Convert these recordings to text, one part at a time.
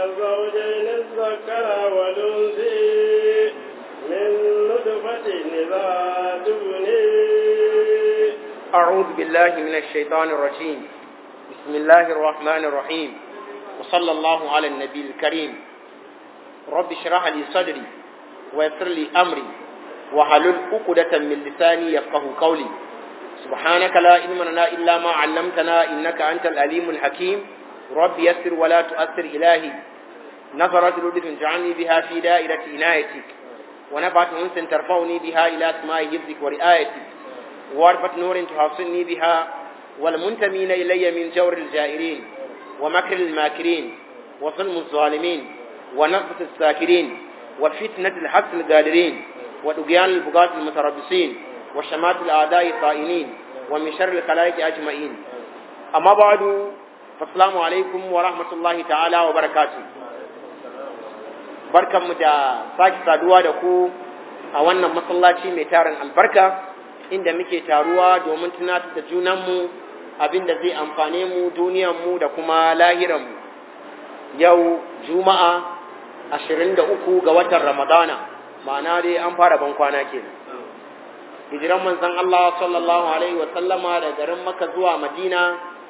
الزوجين الذكر والأنثى من نطفة إذا تبني أعوذ بالله من الشيطان الرجيم بسم الله الرحمن الرحيم وصلى الله على النبي الكريم رب اشرح لي صدري ويسر لي أمري وحلل عقدة من لساني يفقه قولي سبحانك لا علم لنا إلا ما علمتنا إنك أنت الأليم الحكيم رب يسر ولا تؤثر إلهي نظرت لطف جعلني بها في دائرة عنايتك ونفعت أنس ترفعني بها إلى أسماء حفظك ورعايتك واربة نور تحصلني بها والمنتمين إلي من جور الجائرين ومكر الماكرين وظلم الظالمين ونقص الساكرين وفتنة الحق القادرين وطغيان البغاة المتربصين وشمات الأعداء الطائنين ومن شر الخلائق أجمعين أما بعد فالسلام عليكم ورحمة الله تعالى وبركاته barkanmu da sake saduwa da ku a wannan masallaci mai tarin albarka inda muke taruwa domin tunatar da junanmu abin da zai amfane mu duniyanmu da kuma lahiranmu yau juma'a 23 ga watan ramadana ma'ana dai an fara ban kwana kenan hijiran manzon Allah sallallahu alaihi wa sallama da garin Makka zuwa Madina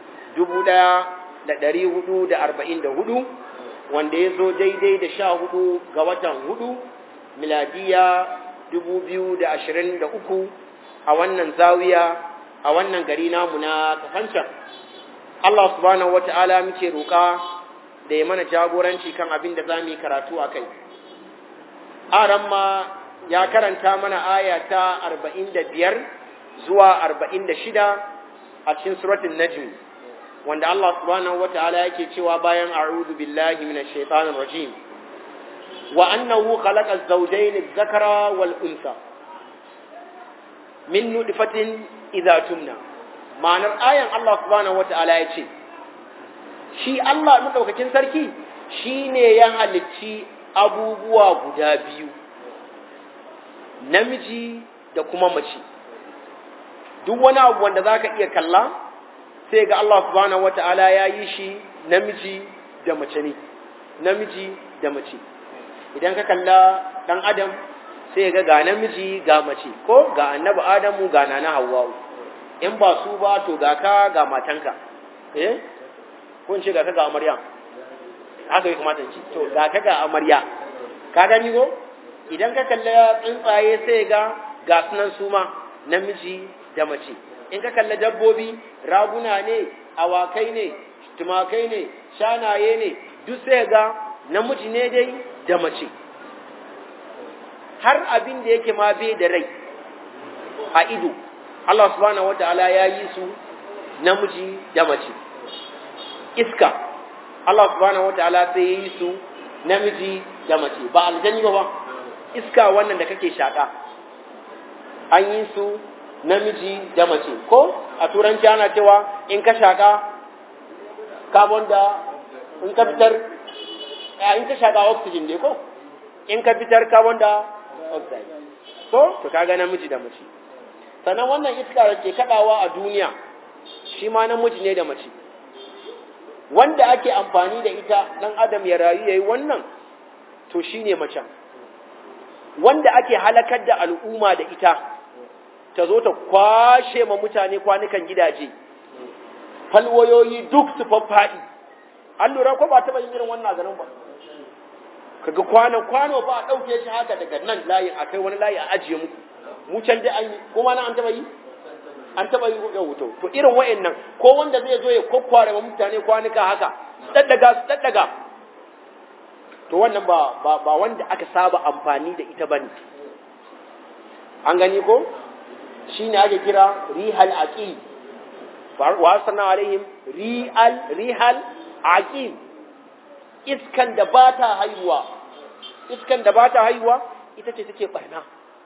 1444 wanda ya zo daidai da sha hudu ga watan hudu miladiya 2023 a wannan zawiya a wannan gari namu na kafancan Allah subhanahu wata'ala muke roƙa da ya mana jagoranci kan abin da za mu yi karatu a kai aran ma ya karanta mana aya ta 45 zuwa 46 a cikin suratul najm wanda Allah subhanahu wata'ala yake cewa bayan a'udhu billahi minash shaitanir rajim wa annahu khalaqa az-zawjayn adh-dhakara wal untha min nutfatin idza tumna ma'anar ayan Allah subhanahu wata'ala yace shi Allah madaukakin sarki shine ya halicci abubuwa guda biyu namiji da kuma mace duk wani abu wanda zaka iya kalla sai ga Allah subhanahu wata'ala ya yi shi namiji da mace ne namiji da mace idan ka kalla dan adam sai ga ga namiji ga mace ko ga annabi adamu ga nana hawwa'u in ba su ba to ga ka ga matanka eh ko in ce ga ka ga amarya haka ya kamata in ce to ga ka ga amarya ka gani ko idan ka kalla tsuntsaye sai ga ga sunan su ma namiji da mace in ka kalla dabbobi raguna ne awakai ne tumakai ne shanaye ne duk sai ga namiji ne dai da mace har abin da yake ma bai da rai a ido Allah subhanahu wataala ya yi su namiji da mace iska Allah subhanahu wataala sai ya yi su namiji da mace ba aljani ba iska wannan da kake shaka an yi su namiji da mace ko a turanci ana cewa in ka shaka carbon da in ka fitar in ka shaka oxygen ne ko in ka fitar carbon da oxide ko to kaga namiji da mace sannan wannan iska da ke kadawa a duniya shi ma namiji ne da mace wanda ake amfani da ita dan adam ya rayu yayi wannan to shine macen wanda ake halakar da al'umma da ita ta zo ta kwashe ma mutane kwanukan gidaje falwayoyi duk su faffaɗi an lura ko ba taɓa yin irin wannan garin ba kaga kwano kwano ba a ɗauke shi haka daga nan layin a kai wani layi a ajiye muku mu can dai an yi kuma nan an taɓa yi an taɓa yi ya wuto to irin wa'annan ko wanda zai zo ya kokkware ma mutane kwanuka haka su daddaga su daddaga to wannan ba ba wanda aka saba amfani da ita bane an gani ko shi ne ake kira rihal aqim wa sanna alaihim rihal rihal aqim iskan da ba ta haihuwa iskan da ba ta haihuwa ita ce take barna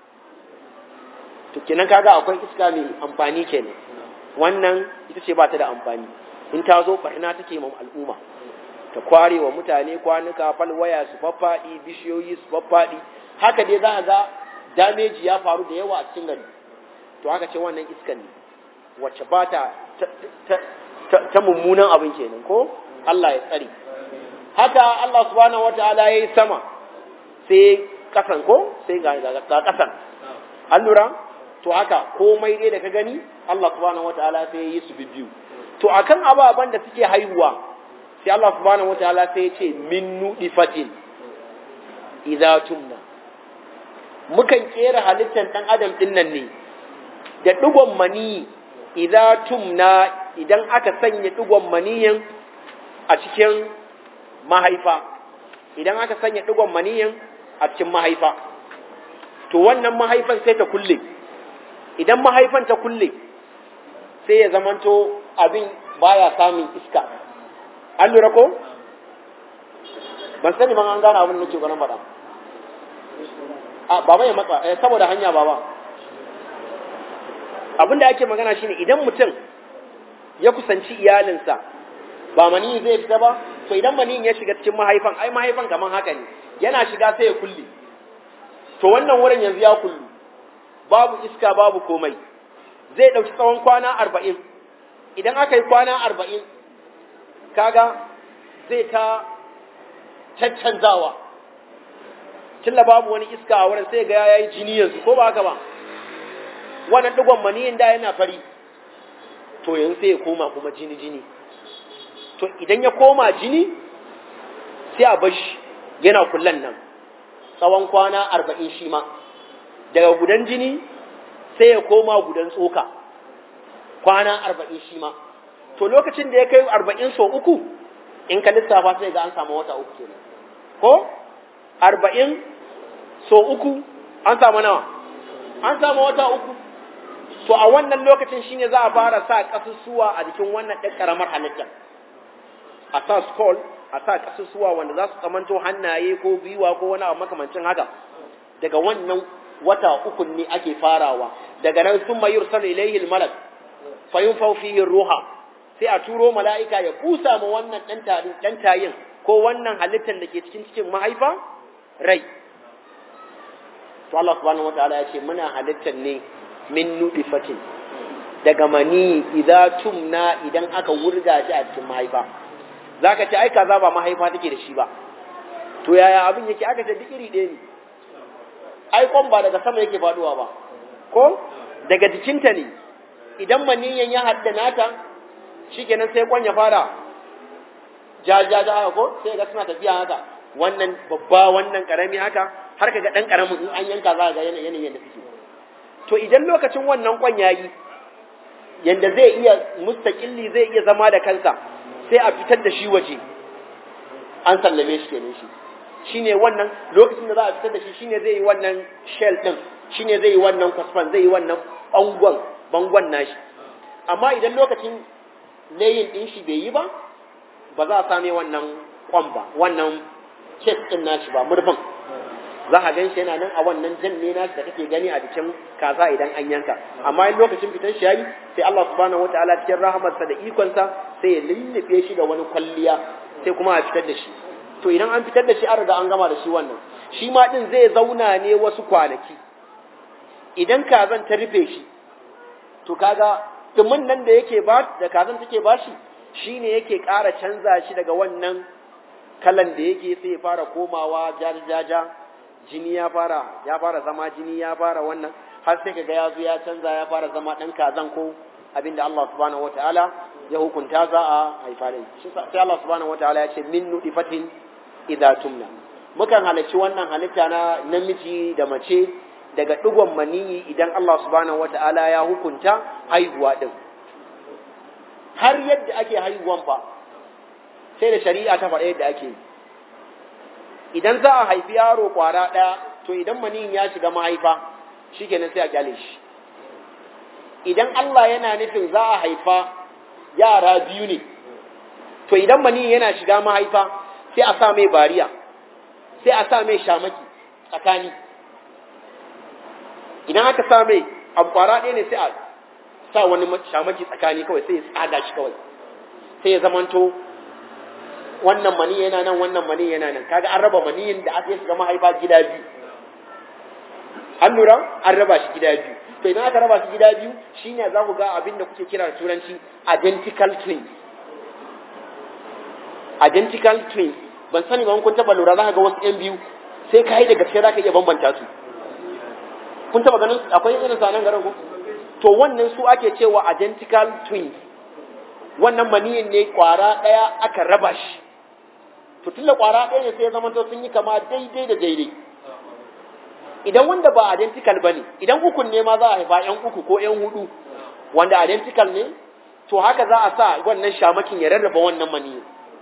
to kenan kaga akwai iska mai amfani kenan wannan ita ce ba ta da amfani in ta zo barna take ma al'umma ta kware wa mutane kwanuka falwaya su faffaɗi bishiyoyi su faffaɗi haka dai za a ga dameji ya faru da yawa a cikin gari to aka ce wannan iskan ne wacce ba ta ta mummunan abin kenan ko Allah ya tsare haka Allah subhanahu wataala yayi sama sai kasan ko sai ga ga kasan an lura to haka komai dai da ka gani Allah subhanahu wataala sai yayi su bibiyu to akan ababan da suke haihuwa sai Allah subhanahu wataala sai ya ce min nudifatin idza tumna mukan kera halittar dan adam din nan ne da digon mani idza tumna idan aka sanya digon maniyin a cikin mahaifa idan aka sanya digon maniyin a cikin mahaifa to wannan mahaifan sai ta kulle idan mahaifan ta kulle sai ya zamanto abin baya samun iska an lura ko ban sani ban an gane abin da nake gwanin faɗa a baba ya matsa eh, saboda hanya baba abin da ake magana shine idan mutum ya kusanci iyalinsa ba mani zai fita ba to idan maniyin ya shiga cikin mahaifan ai mahaifan kaman haka ne yana shiga sai ya kulle to wannan wurin yanzu ya kullu babu iska babu komai zai ɗauki tsawon kwana arba'in idan aka yi kwana arba'in kaga zai ta caccanzawa tilla babu wani iska a wurin sai ga ya yi jini yanzu ko ba haka ba wannan digon maniyin da yana fari to yanzu sai ya koma kuma jini jini to idan ya koma jini sai a bashi yana kullan nan tsawon kwana arba'in shi ma daga gudan jini sai ya koma gudan tsoka kwana arba'in shi ma to lokacin da ya kai arba'in so uku in ka lissafa sai ga an samu wata uku kenan ko arba'in so uku an samu nawa an samu wata uku to a wannan lokacin shine za a fara sa kasusuwa a jikin wannan ɗan ƙaramar halittar a sa skull a sa kasusuwa wanda za su tsamanto hannaye ko biyuwa ko wani abu makamancin haka daga wannan wata uku ne ake farawa daga nan sun mayur sanu ilaihi malak fa yunfau fihi ruha sai a turo mala'ika ya kusa ma wannan dan tayin ko wannan halittar da ke cikin cikin mahaifa rai to Allah subhanahu wataala ya ce muna halittar ne min nudifatin daga mani idza tumna idan aka wurga shi a cikin mahaifa zaka ce ai kaza ba mahaifa take da shi ba to yaya abin yake aka ce duk iri ɗaya ne ai kwan ba daga sama yake faduwa ba ko daga jikinta ne idan maniyan ya haddana ta shikenan sai kwan ya fara jajaja haka ko sai ga suna tafiya haka wannan babba wannan karami haka har kaga dan karamin in an yanka za ga yanayin yadda suke to idan lokacin wannan kwan yayi yanda zai iya mustaqilli zai iya zama da kansa sai a fitar da shi waje an sallame shi kenan shi shine wannan lokacin da za a fitar da shi shine zai yi wannan shell din shine zai yi wannan kwasfan zai yi wannan bangon bangon nashi amma idan lokacin layin din shi bai yi ba ba za a same wannan kwan ba wannan kes din nashi ba murfin za a gan shi yana nan a wannan janne nashi da kake gani a jikin kaza idan an yanka amma in lokacin fitan shi yayi sai Allah subhanahu wataala cikin rahamarsa da ikonsa sai ya lullube shi da wani kwalliya sai kuma a fitar da shi to idan an fitar da shi an riga an gama da shi wannan shi ma din zai zauna ne wasu kwanaki idan kazan ta rufe shi to kaga dumin nan da yake ba da kazan take bashi shine yake ƙara canza shi daga wannan kalan da yake sai ya fara komawa jajaja jini ya fara ya fara zama jini ya fara wannan har sai kaga ya zo ya canza ya fara zama dan kazan ko abinda Allah subhanahu wataala ya hukunta za a haifa da shi sai Allah subhanahu wataala ya ce min nudifatin idza tumna mukan halarci wannan halitta na namiji da mace daga digon maniyi idan Allah subhanahu wataala ya hukunta haihuwa din har yadda ake haihuwan fa sai da shari'a ta faɗa yadda ake yi idan za a haifi yaro kwara ɗaya to idan maniyin ya shiga mahaifa shikenan sai a kyale shi idan Allah yana nufin za a haifa yara biyu ne to idan maniyin yana shiga mahaifa sai a sa mai bariya sai a sa mai shamaki tsakani idan aka sa mai abu kwara ɗaya ne sai a sa wani shamaki tsakani kawai sai ya tsaga shi kawai sai ya zamanto wannan mani yana nan wannan mani yana nan kaga an raba maniyin da aka shiga mahaifa gida biyu an lura an raba shi gida biyu to idan aka raba shi gida biyu shine za ku ga abin da kuke kira da turanci identical twins identical twins ban sani ba kun taba lura za ka ga wasu yan biyu sai ka yi da gaske za ka iya bambanta su kun taba ganin akwai irin sa nan garin ko to wannan su ake cewa identical twins wannan maniyin ne kwara daya aka raba shi to tunda kwara daya ne sai ya zama to sun yi kama daidai da daidai idan wanda ba identical bane idan ukun ne ma za a haifa yan uku ko yan hudu wanda identical ne to haka za a sa wannan shamakin ya rarraba wannan maniyin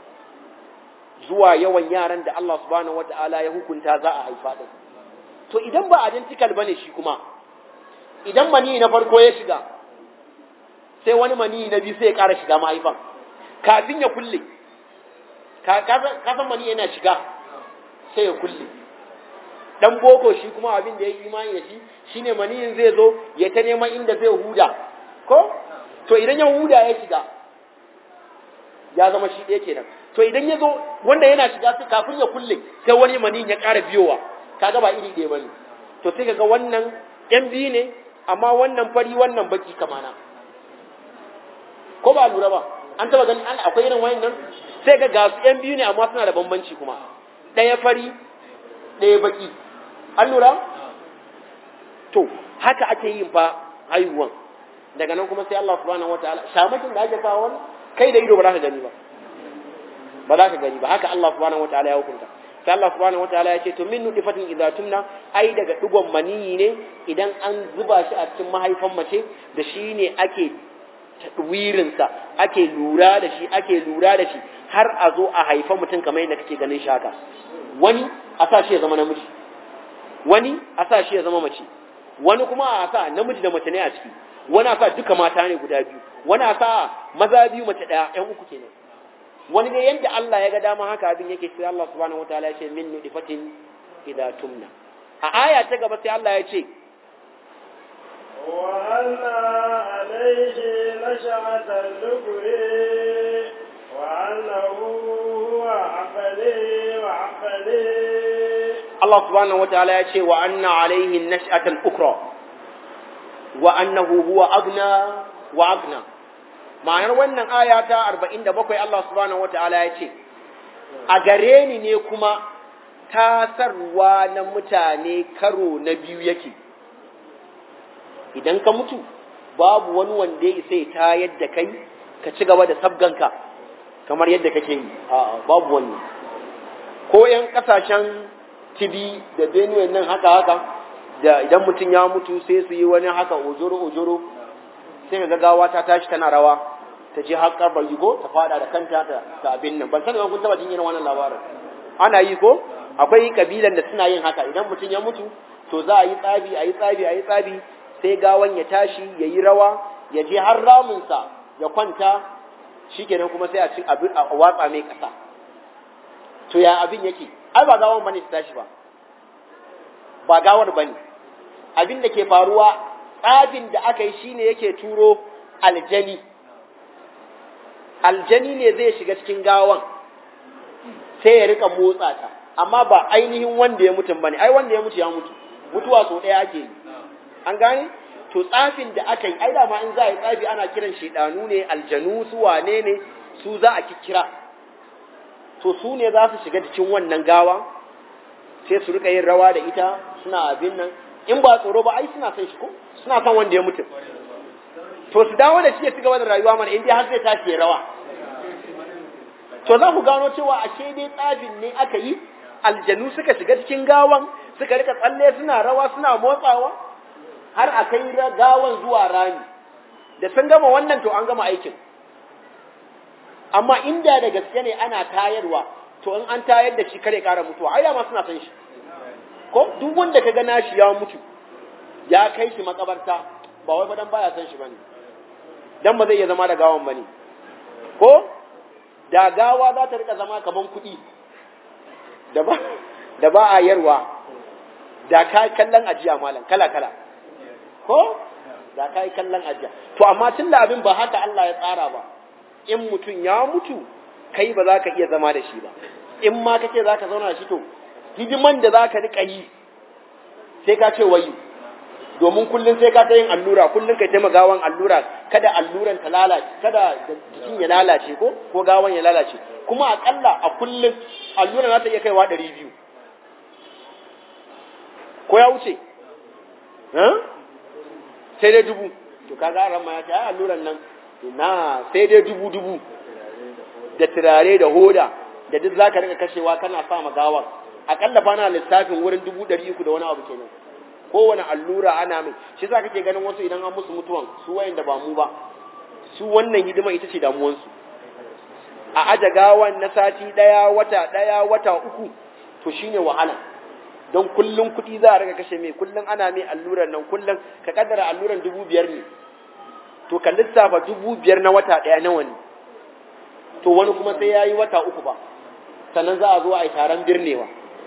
zuwa yawan yaran da Allah subhanahu wata'ala ya hukunta za a haifa din to idan ba identical bane shi kuma idan mani na farko ya shiga sai wani mani na biyu sai ya ƙara shiga mahaifan kafin ya kulle kasan mani yana shiga sai ya kulle dan boko shi kuma abin da ya yi imani da shi shine maniyin zai zo ya ta neman inda zai huda ko to idan ya huda ya shiga ya zama shi ɗaya kenan to idan ya zo wanda yana shiga sai kafin ya kulle sai wani maniyin ya ƙara biyowa kaga ba iri ɗaya bane to sai kaga wannan yan biyu ne amma wannan fari wannan baki kamana ko ba lura ba an taba gani an akwai irin wayannan sai ga gasu yan biyu ne amma suna da bambanci kuma ɗaya fari ɗaya baki an lura to haka ake yin fa haihuwan daga nan kuma sai Allah subhanahu wataala shamakin da ake sa wani kai da ido ba za ka gani ba ba za ka gani ba haka Allah subhanahu wataala ya hukunta sai Allah subhanahu wataala ya ce to min nudifatin idza tumna ai daga digon maniyi ne idan an zuba shi a cikin mahaifan mace da shi ne ake tadwirin sa ake lura da shi ake lura da shi har a zo a haifa mutum kamar yadda kake ganin shaka wani a sa shi ya zama namiji wani a sa shi ya zama mace wani kuma a sa namiji da mace ne a ciki wani a sa duka mata ne guda biyu wani a sa maza biyu mace daya yan uku kenan wani ne yadda Allah ya ga dama haka abin yake sai Allah subhanahu wataala ya ce min nudifatin idza tumna a aya ta gaba sai Allah ya ce wa anna alayhi nash'ata al-lukri wa annahu huwa aqli wa aqli Allah subhanahu wataala ya ce wa anna alayhi nash'ata al-ukra wa annahu huwa agna wa agna ma'anar wannan aya ta 47 Allah subhanahu wata'ala ya ce a gare ni ne kuma tasarwa na mutane karo na biyu yake idan ka mutu babu wani wanda ya isa ya tayar da kai ka ci gaba da sabganka kamar yadda kake yi a'a babu wani ko yan kasashen tibi da benue nan haka haka da idan mutum ya mutu sai su yi wani haka ojoro ojoro sai ga gawa ta tashi tana rawa ta je har karbar yigo ta fada da kanta ta abin nan ban sani ba kun taba jin irin wannan labarin ana yi ko akwai kabilan da suna yin haka idan mutum ya mutu to za a yi tsabi a yi tsabi a yi tsabi sai gawan ya tashi ya yi rawa ya je har ramunsa ya kwanta shikenan kuma sai a ci abin a watsa mai kasa to ya abin yake ai ba gawan bane ta tashi ba ba gawar bane abin da ke faruwa tsabin da aka yi shine yake turo aljani aljani ne zai shiga cikin gawan sai ya rika motsa ta amma ba ainihin wanda ya mutum bane ai wanda ya mutu ya mutu mutuwa so ɗaya ake yi an gane to tsafin da aka yi ai da ma in za a yi tsafi ana kiran shedanu ne aljanu su wane ne su za a kikkira to su ne za su shiga cikin wannan gawa sai su rika yin rawa da ita suna abin nan in ba tsoro ba ai suna son shi ko suna son wanda ya mutu to su dawo da shi ya ci gaba da rayuwa mana in dai har zai tashi ya rawa to za ku gano cewa ashe dai tsafin ne aka yi aljanu suka shiga cikin gawan suka rika tsalle suna rawa suna motsawa har a kai gawan zuwa rami da sun gama wannan to an gama aikin amma inda da gaske ne ana tayarwa to in an tayar da shi kare kara mutuwa ai dama suna san shi ko duk wanda ka ga nashi ya mutu ya kai shi makabarta ba wai fadan baya san shi bane dan ba zai iya zama da gawan bane ko da gawa za ta rika zama kaman kuɗi da ba da ba a yarwa da ka kallon ajiya malam kala kala ko da ka kallon ajiya to amma tun da abin ba haka Allah ya tsara ba in mutum ya mutu kai ba za ka iya zama da shi ba in ma kake za ka zauna da shi to hidiman da za ka rika yi sai ka ce wayu domin kullum sai ka ta yin allura kullum kai taimaka gawan allura kada alluran ta lalace kada jikin ya lalace ko ko gawan ya lalace kuma akalla a kullum allura za ta iya kaiwa ɗari biyu ko ya wuce sai dai dubu to kaga ran ma ya ce ai alluran nan na sai dai dubu dubu da turare da hoda da duk zaka rika kashewa kana sa ma gawan akalla fa na lissafin wurin dubu ɗari uku da wani abu kenan kowane allura ana mai shi za kake ganin wasu idan an musu mutuwan su wayan da ba mu ba su wannan hidima ita ce damuwansu a aja gawan na sati ɗaya wata ɗaya wata uku to shine wahala don kullum kuɗi za a rika kashe mai kullum ana mai alluran nan kullum ka kaddara alluran dubu biyar ne to ka lissafa dubu biyar na wata ɗaya nawa ne to wani kuma sai ya yi wata uku ba sannan za a zo a yi taron birnewa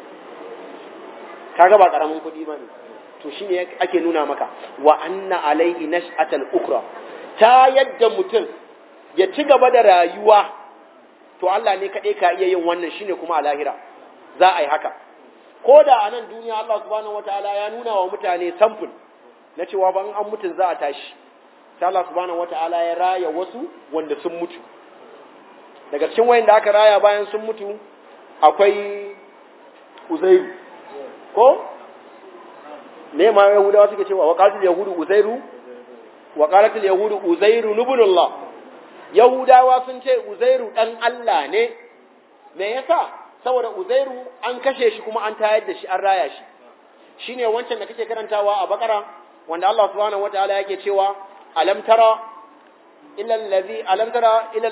kaga ba karamin kuɗi ba ne to shi ne ake nuna maka wa anna alaihi nash'atal ukra ta yadda mutum ya ci gaba da rayuwa to Allah ne kaɗai ka iya yin wannan shine kuma a lahira za a yi haka ko da a nan duniya Allah subhanahu wataala ya nuna wa mutane samfur na cewa ban an mutun za a tashi sai Allah subhanahu wataala ya raya wasu wanda sun mutu daga cikin wayanda aka raya bayan sun mutu akwai Uzairu ko ne ma yahudawa suke cewa waqalatul yahudu uzairu waqalatul yahudu uzairu ibnullah yahudawa sun ce uzairu dan Allah ne me yasa saboda uzairu an kashe shi kuma an tayar da shi an raya shi shine wancan da kake karantawa a bakara wanda Allah subhanahu wataala yake cewa alam tara illa allazi alam tara ila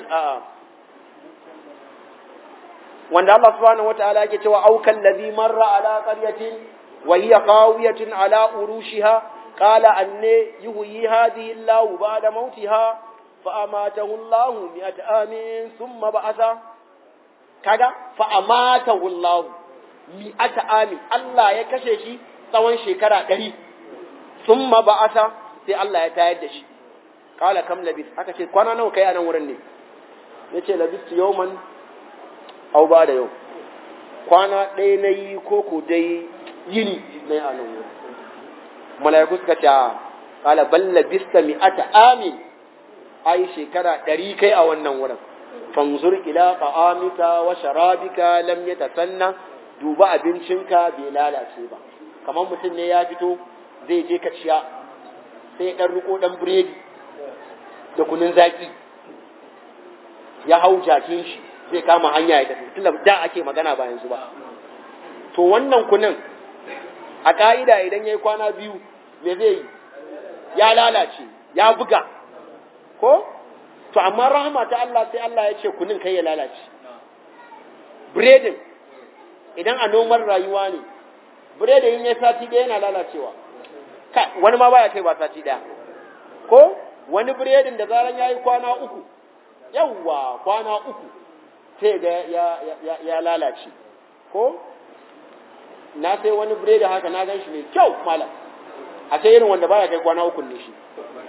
wanda Allah subhanahu wataala yake cewa aukal ladhi marra ala qaryatin وهي قاوية على أروشها قال أن يهيي هذه الله بعد موتها فأماته الله مئة عام ثم بعث كذا فأماته الله مئة عام الله يكشف tsawon shekara ɗari sun ba'asa sai Allah ya tayar da shi kala kam labis aka ce kwana nawa kai a nan wurin ne ya ce labistu yauman au ba da yau kwana ɗaya na yi ko ko dai yini na yi a nan wurin mala'iku suka ce kala balla bista mi'ata amin ai shekara ɗari kai a wannan wurin fanzur ila ta'amika wa sharabika lam yatasanna duba abincinka bai lalace ba kamar mutum ne ya fito zai je kaciya sai ya ɗan riko ɗan biredi da kunun zaki ya hau jakin shi zai kama hanya ya tafi tunda da ake magana ba yanzu ba to wannan kunun a ka'ida idan ya yi kwana biyu me zai yi ya lalace ya buga ko to amma rahama ta Allah sai Allah ya ce kunin kai ya lalace biredin idan a noman rayuwa ne biredin in ya sati ɗaya yana lalacewa wani ma baya kai ba sati ɗaya ko wani biredin da zaran ya yi kwana uku yawwa kwana uku sai ga ya, ya, ya lalace ko na sai wani biredi haka na gan shi mai kyau malam a sai irin wanda baya kai kwana uku ne shi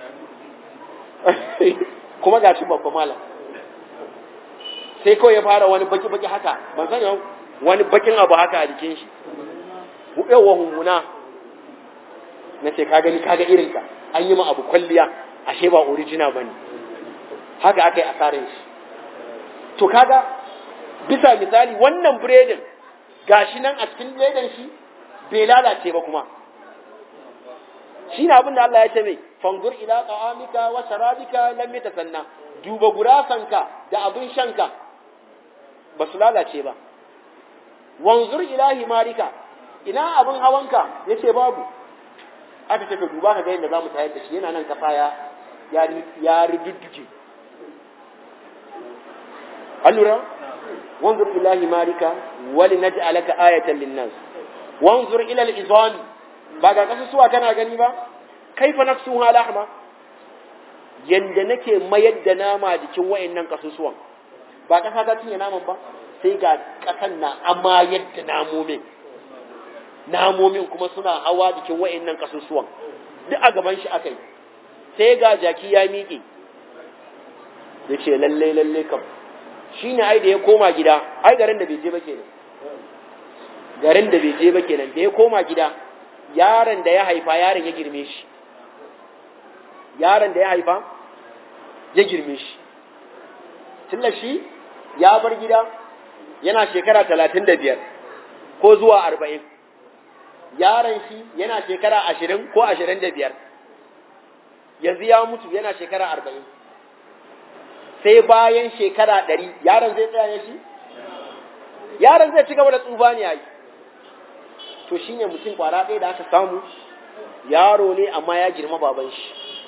kuma ga shi babba malam sai kawai ya fara wani baki-baki haka ban sani wani bakin abu haka a jikin shi yawa hummuna na ce ka gani kaga irinka an yi ma abu kwalliya ashe ba original ba ne haka aka yi asarin shi to kaga bisa misali wannan biredin gashi nan a cikin ledan shi bai lalace ba kuma shi ne abin da Allah ya ce mai fangur ila ta'amika wa sharabika lam yatasanna duba gurasanka da abin shanka ba su lalace ba wanzur ila himarika ina abin hawanka yace babu aka ce ka duba ka ga yadda zamu tayar da shi yana nan kasa ya ya ridudduke allura wanzur ila himarika wali naj'alaka ayatan linnas wanzur ila al-izami ba ga kasusuwa kana gani ba kaifa nafsuha lahma yanda nake mayar da nama jikin wayannan kasusuwan ba kasa ta cinye naman ba sai ga kasan na amma yadda namomin namomin kuma suna hawa jikin wayannan kasusuwan duk a gaban shi akai sai ga jaki ya miƙe yace lalle lalle kam shine ai da ya koma gida ai garin da bai je ba kenan garin da bai je ba kenan da ya koma gida yaron da ya haifa yaron ya girme shi yaron da ya haifa ya girme shi tunda shi ya bar gida yana shekara talatin da biyar ko zuwa arba'in yaron shi yana shekara ashirin ko ashirin da biyar yanzu ya mutu yana shekara arba'in sai bayan shekara ɗari yaron zai tsaya ne shi yaron zai ci gaba da tsufa ne a yi to shi ne mutum kwara ɗaya da aka samu yaro ne amma ya girma baban shi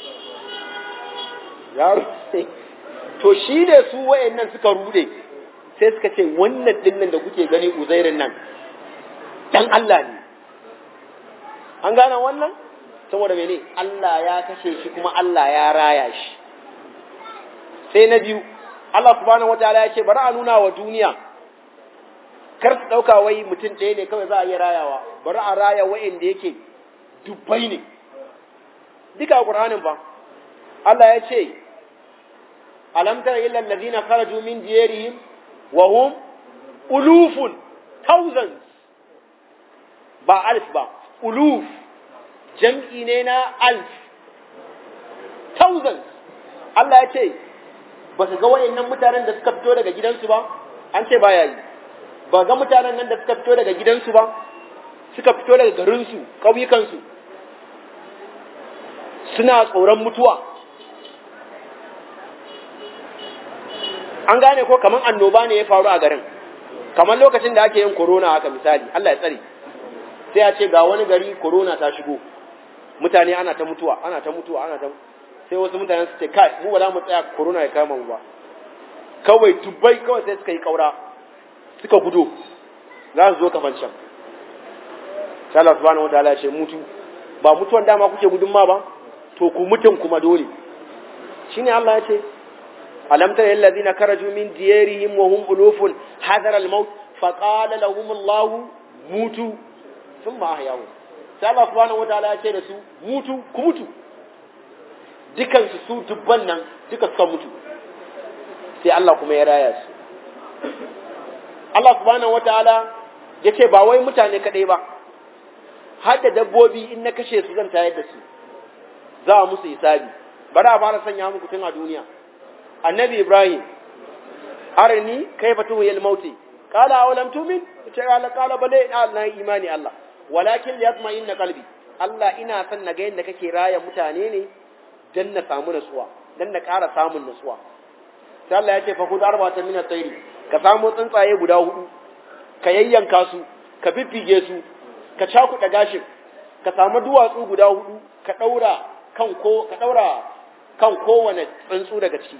yaro to shi ne su wayannan suka rude sai suka ce wannan dinnan da kuke gani uzairin nan dan Allah ne an gane wannan saboda mene Allah ya kashe shi kuma Allah ya raya shi sai na biyu Allah subhanahu wataala ya ce bari a nuna wa duniya kar su ɗauka wai mutum ɗaya ne kawai za a iya rayawa bari a raya wa'inda yake dubbai ne duka ƙur'anin ba Allah ya ce alam tara illa allazina kharaju min diyarihim wa hum ulufun thousands ba alf ba uluf jam'i ne na alf thousands Allah ya ce ba su ga wayannan mutanen da suka fito daga gidansu ba an ce baya yi ba ga mutanen nan da suka fito daga gidansu ba suka fito daga garinsu ƙauyukansu suna tsoron mutuwa an gane ko kamar annoba ne ya faru a garin kamar lokacin da ake yin corona haka misali Allah ya tsare sai a ce ga wani gari corona ta shigo mutane ana ta mutuwa ana ta mutuwa ana ta sai wasu mutane su ce kai mu ba za mu tsaya corona ya kama mu ba kawai dubbai kawai sai suka yi kaura suka gudo za su zo kamar can sai Allah subhanahu wataala ya ce mutu ba mutuwan dama kuke gudun ma ba to ku mutun kuma dole shine Allah ya ce alam tara alladhina karaju min diyarihim wa hum ulufun hadara al-maut fa qala lahum Allah mutu thumma ahyahu sai Allah subhanahu wataala ya ce da su mutu ku mutu dukan su su dubban nan duka suka mutu sai Allah kuma ya raya su Allah subhanahu wataala ya ce ba wai mutane kadai ba har da dabbobi in na kashe su zan tayar da su za a musu hisabi bari a fara sanya muku tun a duniya annabi ibrahim arni kaifa tuhil mauti qala awalam tu'min ce qala qala bale na imani Allah walakin liyatma'inna qalbi Allah ina son na ga yadda kake raya mutane ne dan na samu nasuwa dan na ƙara samun nasuwa sai Allah ya ce fa khudh arba'atan min at-tayri ka samu tsuntsaye guda hudu ka yayyanka su ka fiffige su ka cakuɗa gashin ka samu duwatsu guda hudu ka ɗaura kan ko ka ɗaura kan kowane tsuntsu daga ciki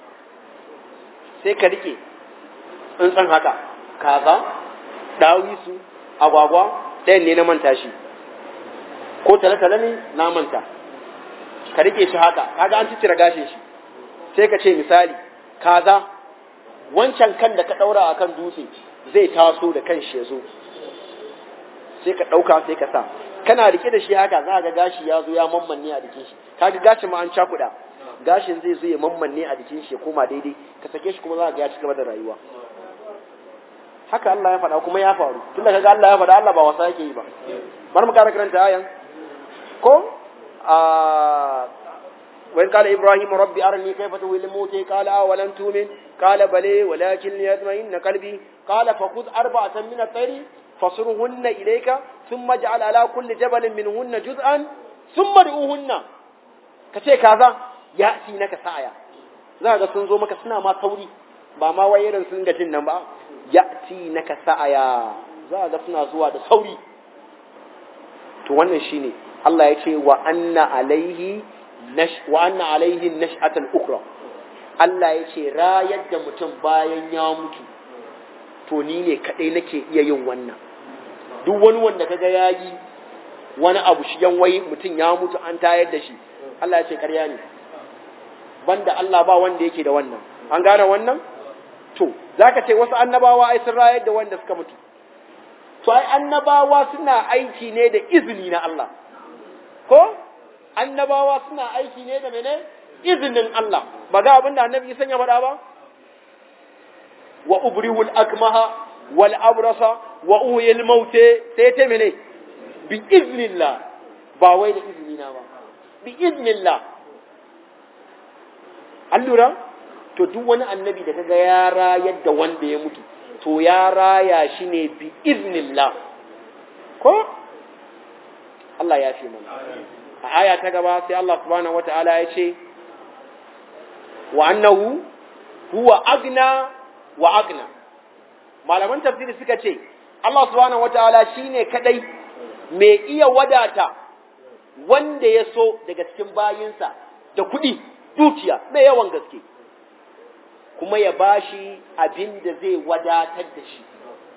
sai ka rike tsuntsun haka kaza dawisu agwagwa ɗayan ne na manta shi ko tale-tale ne na manta ka rike shi haka kaga an cicira gashin shi sai ka ce misali kaza wancan kan da ka ɗaura a kan dutse zai taso da kan shi ya zo sai ka ɗauka sai ka sa kana rike da shi haka za ga gashi ya zo ya mammanne a jikin shi kaga gashin ma an cakuɗa gashin zai zo ya mammanne a jikin shi ya koma daidai ka sake shi kuma za ga ya ci gaba da rayuwa haka Allah ya faɗa kuma ya faru tunda kaga Allah ya faɗa Allah ba wasa yake yi ba bar mu ƙara karanta ayan ko a وإن قال إبراهيم ربي أرني كيف تهوي الموت قال أولم تؤمن قال بلى ولكن ليطمئن قلبي قال فخذ أربعة من الطير فصرهن إليك ثم اجعل على كل جبل منهن جزءا ثم ادعوهن kace kaza ya ci naka sa'aya za ga sun zo maka suna ma sauri ba ma wai irin sun gajin nan ba ya ci naka sa'aya za ga suna zuwa da sauri to wannan shine Allah ya ce wa anna alaihi wa anna alaihi nash'atul ukra Allah ya ce rayar da mutum bayan ya mutu to ni ne kadai nake iya yin wannan duk wani wanda kaga yayi wani abu shi yan wai mutum ya mutu an tayar da shi Allah ya ce ƙarya ne banda Allah ba wanda yake da wannan an gane wannan to zaka ce wasu annabawa ai sun rayar da wanda suka mutu to ai annabawa suna aiki ne da izini na Allah ko annabawa suna aiki ne da mene izinin Allah ba ga abin da annabi Isa ya faɗa ba wa ubrihul akmaha wal abrasa wa uhyil mauta sai ta mene bi iznillah ba wai da iznina ba bi iznillah an lura to duk wani annabi da kaga ya rayar da wanda ya mutu to ya raya shi ne bi iznillah ko Allah ya fi mana a aya ta gaba sai Allah subhanahu wata'ala ya ce wa annahu huwa agna wa agna malaman tafsiri suka ce Allah subhanahu wata'ala shine kadai mai iya wadata wanda ya so daga cikin bayinsa da kuɗi dukiya mai yawan gaske kuma ya bashi abin da zai wadatar da shi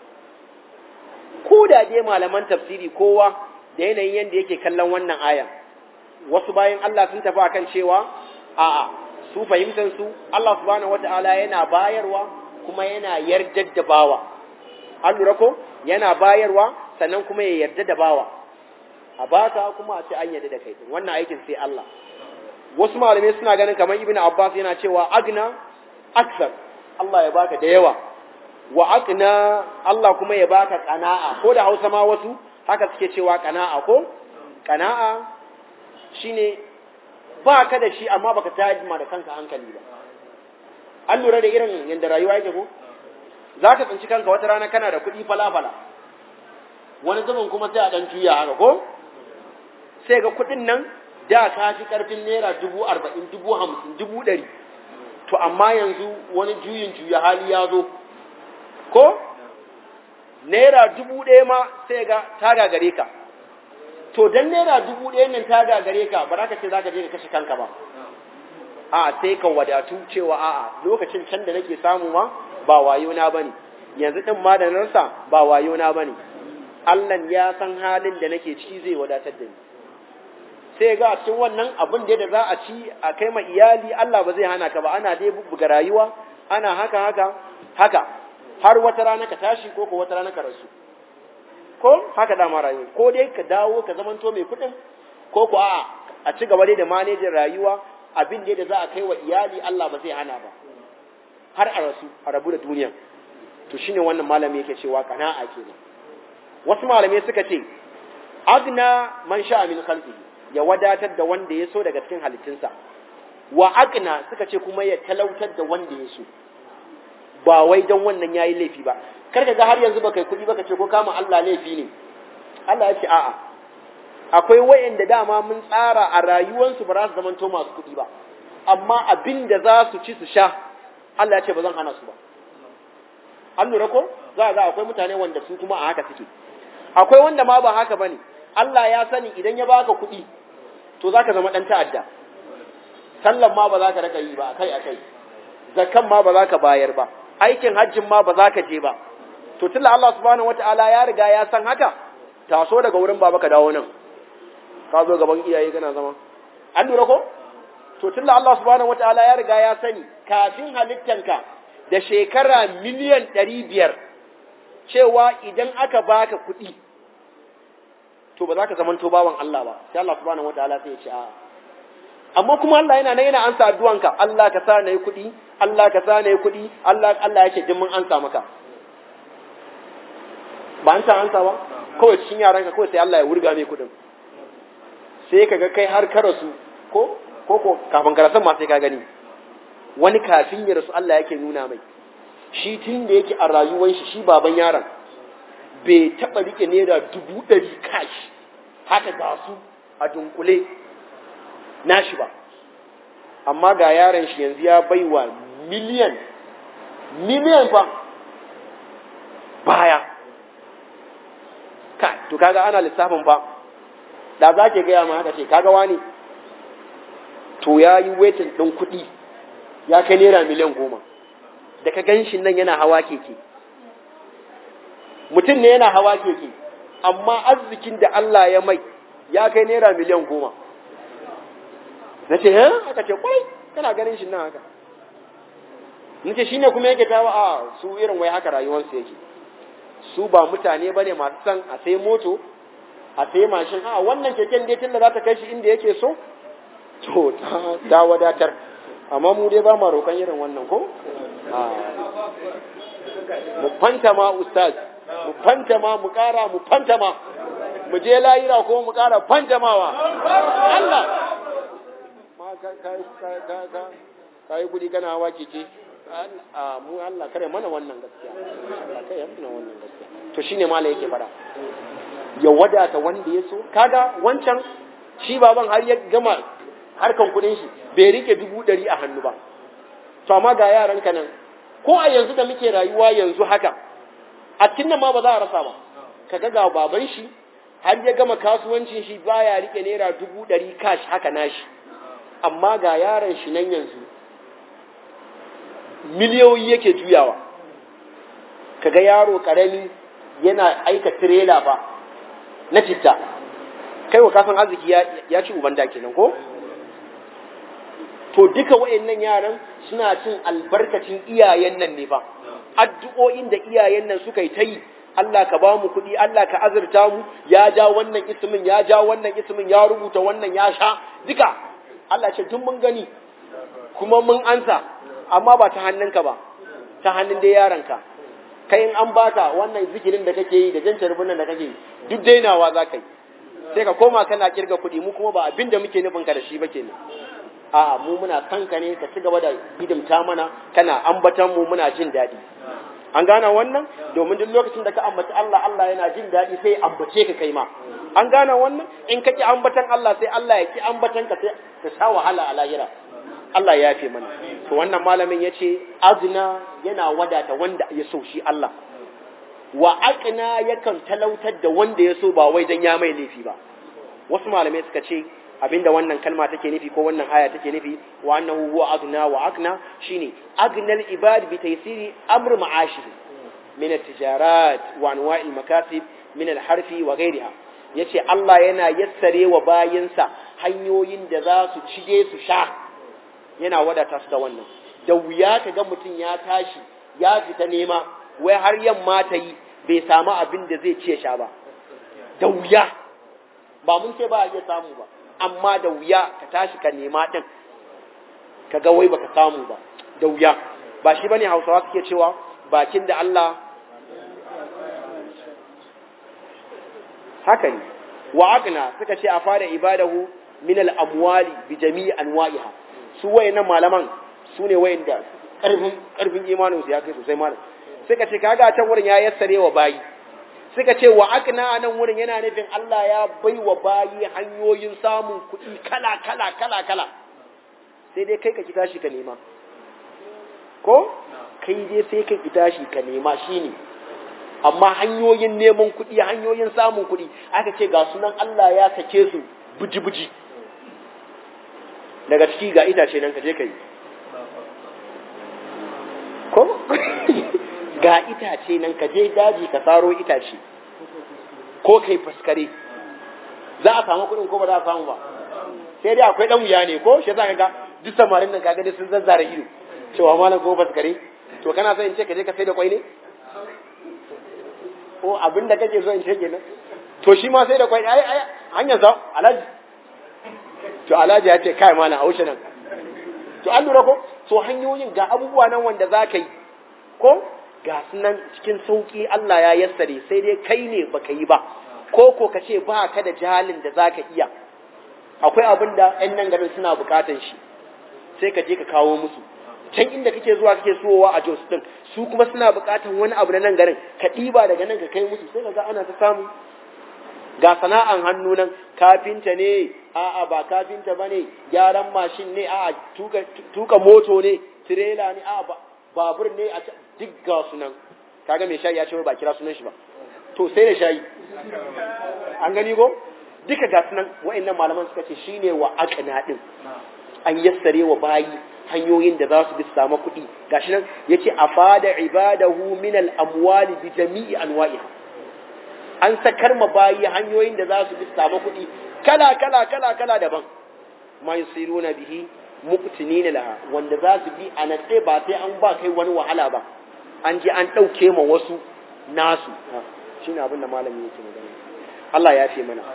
ko da dai malaman tafsiri kowa da yanayin yadda yake kallon wannan aya wasu bayan Allah sun tafi akan cewa a'a su fahimtar su Allah subhanahu wata'ala yana bayarwa kuma yana yardar da bawa an lura ko yana bayarwa sannan kuma ya yarda da bawa a baka kuma a ce an yarda da kai wannan aikin sai Allah wasu malamai suna ganin kamar ibnu abbas yana cewa agna aksar Allah ya baka da yawa wa aqna Allah kuma ya baka qana'a ko da Hausa ma wasu haka suke cewa qana'a ko qana'a shine ba ka da shi amma baka tajima da kanka hankali ba an lura da irin yanda rayuwa yake ko zaka tsinci kanka wata rana kana da kuɗi falafala wani zaman kuma sai a dan juya haka ko sai ga kuɗin nan da ka fi karfin naira dubu arba'in dubu hamsin dubu ɗari to amma yanzu wani juyin juya hali ya zo ko naira dubu ɗaya ma sai ga ta gagare ka to dan naira dubu ɗaya nan ta gagare ka ba za ka ce za ka je ka kashe kanka ba a sai ka wadatu cewa a'a lokacin can da nake samu ma ba wayo na bane yanzu din ma da narsa ba wayo na bane Allah ya san halin da nake ciki zai wadatar da ni sai ga cikin wannan abin da za a ci a kai ma iyali Allah ba zai hana ka ba ana dai buga rayuwa ana haka haka haka har wata rana ka tashi ko ko wata rana ka rasu ko haka dama rayuwa ko dai ka dawo ka zamanto mai kuɗin ko ko a a ci gaba dai da manejin rayuwa abin da za a kai wa iyali Allah ba zai hana ba har a rasu a rabu da duniya to shine wannan malami yake cewa kana'a kenan wasu malamai suka ce agna man sha'a min khalqihi ya wadatar da wanda ya so daga cikin halittunsa wa aqna suka ce kuma ya talautar da wanda ya so ba wai don wannan yayi laifi ba kar ka ga har yanzu baka kuɗi baka ce ko kama Allah laifi ne Allah ya ce a'a akwai wayanda dama mun tsara a rayuwarsu ba za su zamanto masu kuɗi ba amma abin da za su ci su sha Allah ya ce ba zan hana su ba an lura ko za ga akwai mutane wanda su kuma a haka suke akwai wanda ma ba haka bane Allah ya sani idan ya baka kuɗi to zaka zama dan ta'adda sallan ma ba za ka raka yi ba akai akai zakkan ma ba za ka bayar ba aikin hajjin ma ba za ka je ba to tunda Allah subhanahu wataala ya riga ya san haka taso daga wurin baba ka dawo nan ka zo gaban iyaye kana zama an lura ko to tunda Allah subhanahu wataala ya riga ya sani kafin halittanka da shekara miliyan ɗari biyar cewa idan aka baka kuɗi to ba za ka zamanto bawan Allah ba sai Allah subhanahu wataala sai ya ce a'a amma kuma Allah yana nan yana ansa addu'anka Allah ka sa na yi kuɗi Allah ka sa na yi kuɗi Allah Allah yake jin mun ansa maka ba an sa ansa ba kawai cikin yaranka kawai sai Allah ya wurga mai kuɗin sai ka ga kai har ka rasu ko ko ko kafin ka rasu ma sai ka gani wani kafin ya rasu Allah yake nuna mai shi tun da yake a rayuwar shi shi baban yaron bai taɓa rike naira dubu ɗari kashi haka ga su a dunkule nashi ba amma ga yaron shi yanzu ya baiwa miliyan miliyan fa baya ka to kaga ana lissafin fa da za ke gaya ma haka ce kaga wani to ya yi wetin ɗin kuɗi ya kai naira miliyan goma da ka gan shi nan yana hawa keke mutum ne yana hawa keke amma arzikin da Allah ya mai ya kai naira miliyan goma na ce ha aka ce kwai kana ganin shi nan haka na ce shi ne kuma yake tawa a su irin wai haka rayuwarsu yake su ba mutane ba ne masu san a sai moto a sai mashin a wannan keken dai tun da za ta kai shi inda yake so to ta wadatar amma mu dai ba ma roƙon irin wannan ko mu fanta ma ustaz mu fanta ma mu ƙara mu fanta ma mu je layira ko mu ƙara fanjamawa Allah ma ka ka yi kuɗi kana hawa keke a mu Allah kare mana wannan gaskiya Allah kare mana wannan gaskiya to shine malai yake fara ya wadata wanda ya so kaga wancan shi baban har ya gama harkan kuɗin shi bai rike dubu ɗari a hannu ba to amma ga yaran ka nan ko a yanzu da muke rayuwa yanzu haka a cikin nan ma ba za a rasa ba kaga ga baban shi har ya gama kasuwancin shi baya rike naira dubu ɗari cash haka nashi amma ga yaron shi nan yanzu miliyoyi yake juyawa kaga yaro karami yana aika tirela ba na citta kai wa kafin arziki ya ci uban da kenan ko to duka wayannan yaran suna cin albarkacin iyayen nan ne ba addu'o'in da iyayen nan suka yi ta yi Allah ka ba mu kuɗi Allah ka azurta mu ya ja wannan ismin ya ja wannan ismin ya rubuta wannan ya sha duka Allah ce tun mun gani kuma mun ansa amma ba ta hannunka ba ta hannun dai yaranka kai in an baka wannan zikirin da kake yi da jan carbunan da kake yi duk dainawa za ka yi sai ka koma kana kirga kuɗi mu kuma ba abin da muke nufin ka da shi ba kenan a'a mu muna son ka ne ka ci gaba da hidimta mana kana ambatan mu muna jin daɗi an gane wannan domin duk lokacin da ka ambaci Allah Allah yana jin daɗi sai ambace ka kai ma an gane wannan in ka ki ambatan Allah sai Allah ya ki ambatan ka sai ka sha wahala a lahira Allah ya yafe mana to wannan malamin ya ce azna yana wadata wanda ya so shi Allah wa aqna yakan talautar da wanda ya so ba wai dan ya mai laifi ba wasu malamai suka ce abinda wannan kalma take nufi ko wannan aya take nufi wa annahu huwa agna wa aqna shine agnal ibad bi taysiri amr ma'ashihi min at-tijarat wa anwa' al-makasib min al-harfi wa ghayriha yace Allah yana yassare wa bayinsa hanyoyin da za su cije su sha yana wadata su da wannan da wuya ka ga mutum ya tashi ya fita nema wai har yamma ta yi bai samu abin da zai ce sha ba da wuya ba mun ce ba a iya samu ba amma da wuya ka tashi ka nema din ka ga wai baka samu ba da wuya ba shi bane hausawa suke cewa bakin da Allah haka ne wa agna suka ce a fara ibadahu min al-amwali bi jami'i anwa'iha su wayannan malaman su ne wayanda karfin karfin imanin su ya kai sosai malam suka ce kaga can wurin ya yassare wa bayi suka ce wa akna nan wurin yana nufin Allah ya bai wa bayi hanyoyin samun kuɗi kala kala kala kala sai dai kai ka ki tashi ka nema ko kai dai sai kai ki tashi ka nema shine amma hanyoyin neman kuɗi hanyoyin samun kuɗi aka ce ga sunan Allah ya sake su buji buji daga ciki ga itace nan ka je ka yi ko ga itace nan ka je daji ka saro itace ko kai faskare za a samu kuɗin ko ba za a samu ba sai dai akwai ɗan wuya ne ko shi za ka ga duk samarin nan kaga sun zazzara ido cewa malam ko faskare to kana son in ce ka je ka sai da kwai ne ko abin da kake so in ce kenan to shi ma sai da kwai ai ai hanyar sa alaji to alhaji ya ce kai malam a wuce nan to an lura ko so hanyoyin ga abubuwa nan wanda za ka yi ko ga su nan cikin sauki Allah ya yassare sai dai kai ne baka yi ba ko ko ka ce ba ka da jahalin da za ka iya akwai abin da ‘yan nan garin suna bukatan shi sai ka je ka kawo musu can inda kake zuwa kake sowa a Jos din su kuma suna bukatan wani abu na nan garin ka ɗiba daga nan ka kai musu sai ka ga ana ta samu ga sana'an hannu nan kafinta ne a'a ba kafinta ba ne gyaran mashin ne a'a tuka, tuka moto ne tirela ne a'a babur ne a duk ga su nan kaga mai shayi ya ce ba kira sunan shi ba to sai da shayi an gani ko duka ga sunan wa'annan malaman suka ce shine wa aqna din an yassare wa bayi hanyoyin da za su bi samu kuɗi gashi nan yace afada ibadahu min al-amwali bi jami'i anwa'iha an sakar ma bayi hanyoyin da za su bi samu kuɗi kala kala kala kala daban ma yusiruna bihi muqtinina laha wanda za su bi a natse ba sai an ba kai wani wahala ba an je an ɗauke ma wasu nasu shine abin da malami yake magana Allah ya fi mana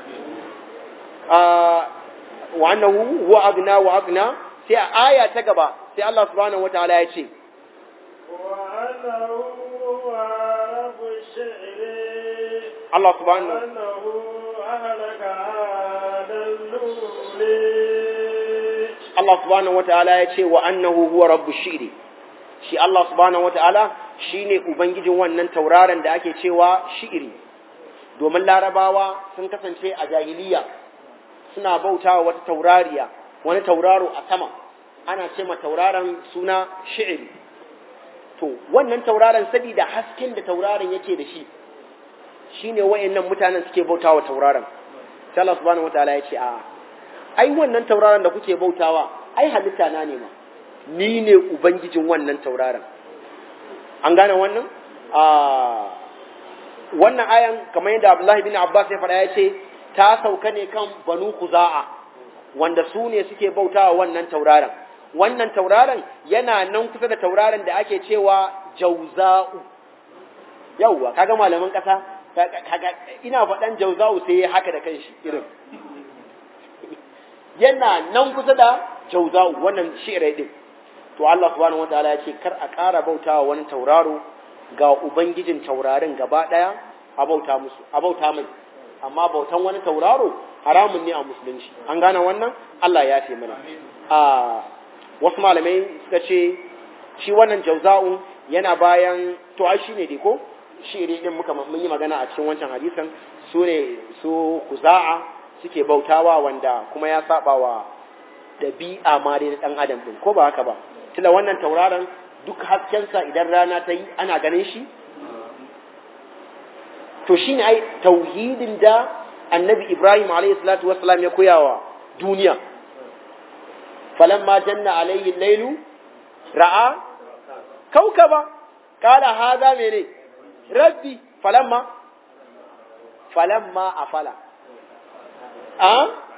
wa annahu huwa agna wa agna sai a aya ta gaba sai Allah subhanahu wataala ya ce وأنه هو رب الشعر Allah subhanahu وأنه أهلك عاد الأولي Allah subhanahu wataala ya ce wa annahu huwa rabbu shi'ri shi Allah subhanahu wataala shine ubangijin wannan tauraron da ake cewa shi'ri domin larabawa sun kasance a jahiliya suna bautawa wata taurariya wani tauraro a sama ana ce ma tauraron suna shi'ri to wannan tauraron saboda hasken da tauraron yake da shi shine wayannan mutanen suke bautawa tauraron sai Allah subhanahu wataala ya ce a'a ai wannan tauraron da kuke bautawa ai halitta na ne ma ni ne ubangijin wannan tauraron an gane wannan a wannan ayan kamar yadda Abdullahi bin Abbas ya faɗa ya ce ta sauka ne kan Banu Kuza'a wanda su ne suke bautawa wannan tauraron wannan tauraron yana nan kusa da tauraron da ake cewa Jauza'u yawwa kaga malaman ƙasa kaga ina faɗan Jauza'u sai ya haka da kanshi irin yana nan kusa da jauza'u wannan shi'irai din to Allah subhanahu wataala ya ce kar a ƙara bautawa wani tauraro ga ubangijin taurarin gaba ɗaya a bauta musu a bauta mai amma bautan wani tauraro haramun ne a musulunci an gane wannan Allah ya fi mana a wasu malamai suka ce shi wannan jauza'u yana bayan to ai shine dai ko shi'iri din muka mun yi magana a cikin wancan hadisan su ne su kuza'a suke bautawa wanda kuma ya saba wa ɗabi'a ma dai na ɗan adam ɗin ko ba haka ba tunda wannan tauraron duk haskensa idan rana ta yi ana ganin shi to shi ne ai tauhidin da annabi ibrahim alayhi salatu wassalam ya koya wa duniya falamma janna alayhi lailu ra'a kaukaba kala haza mene rabbi falamma falamma afala a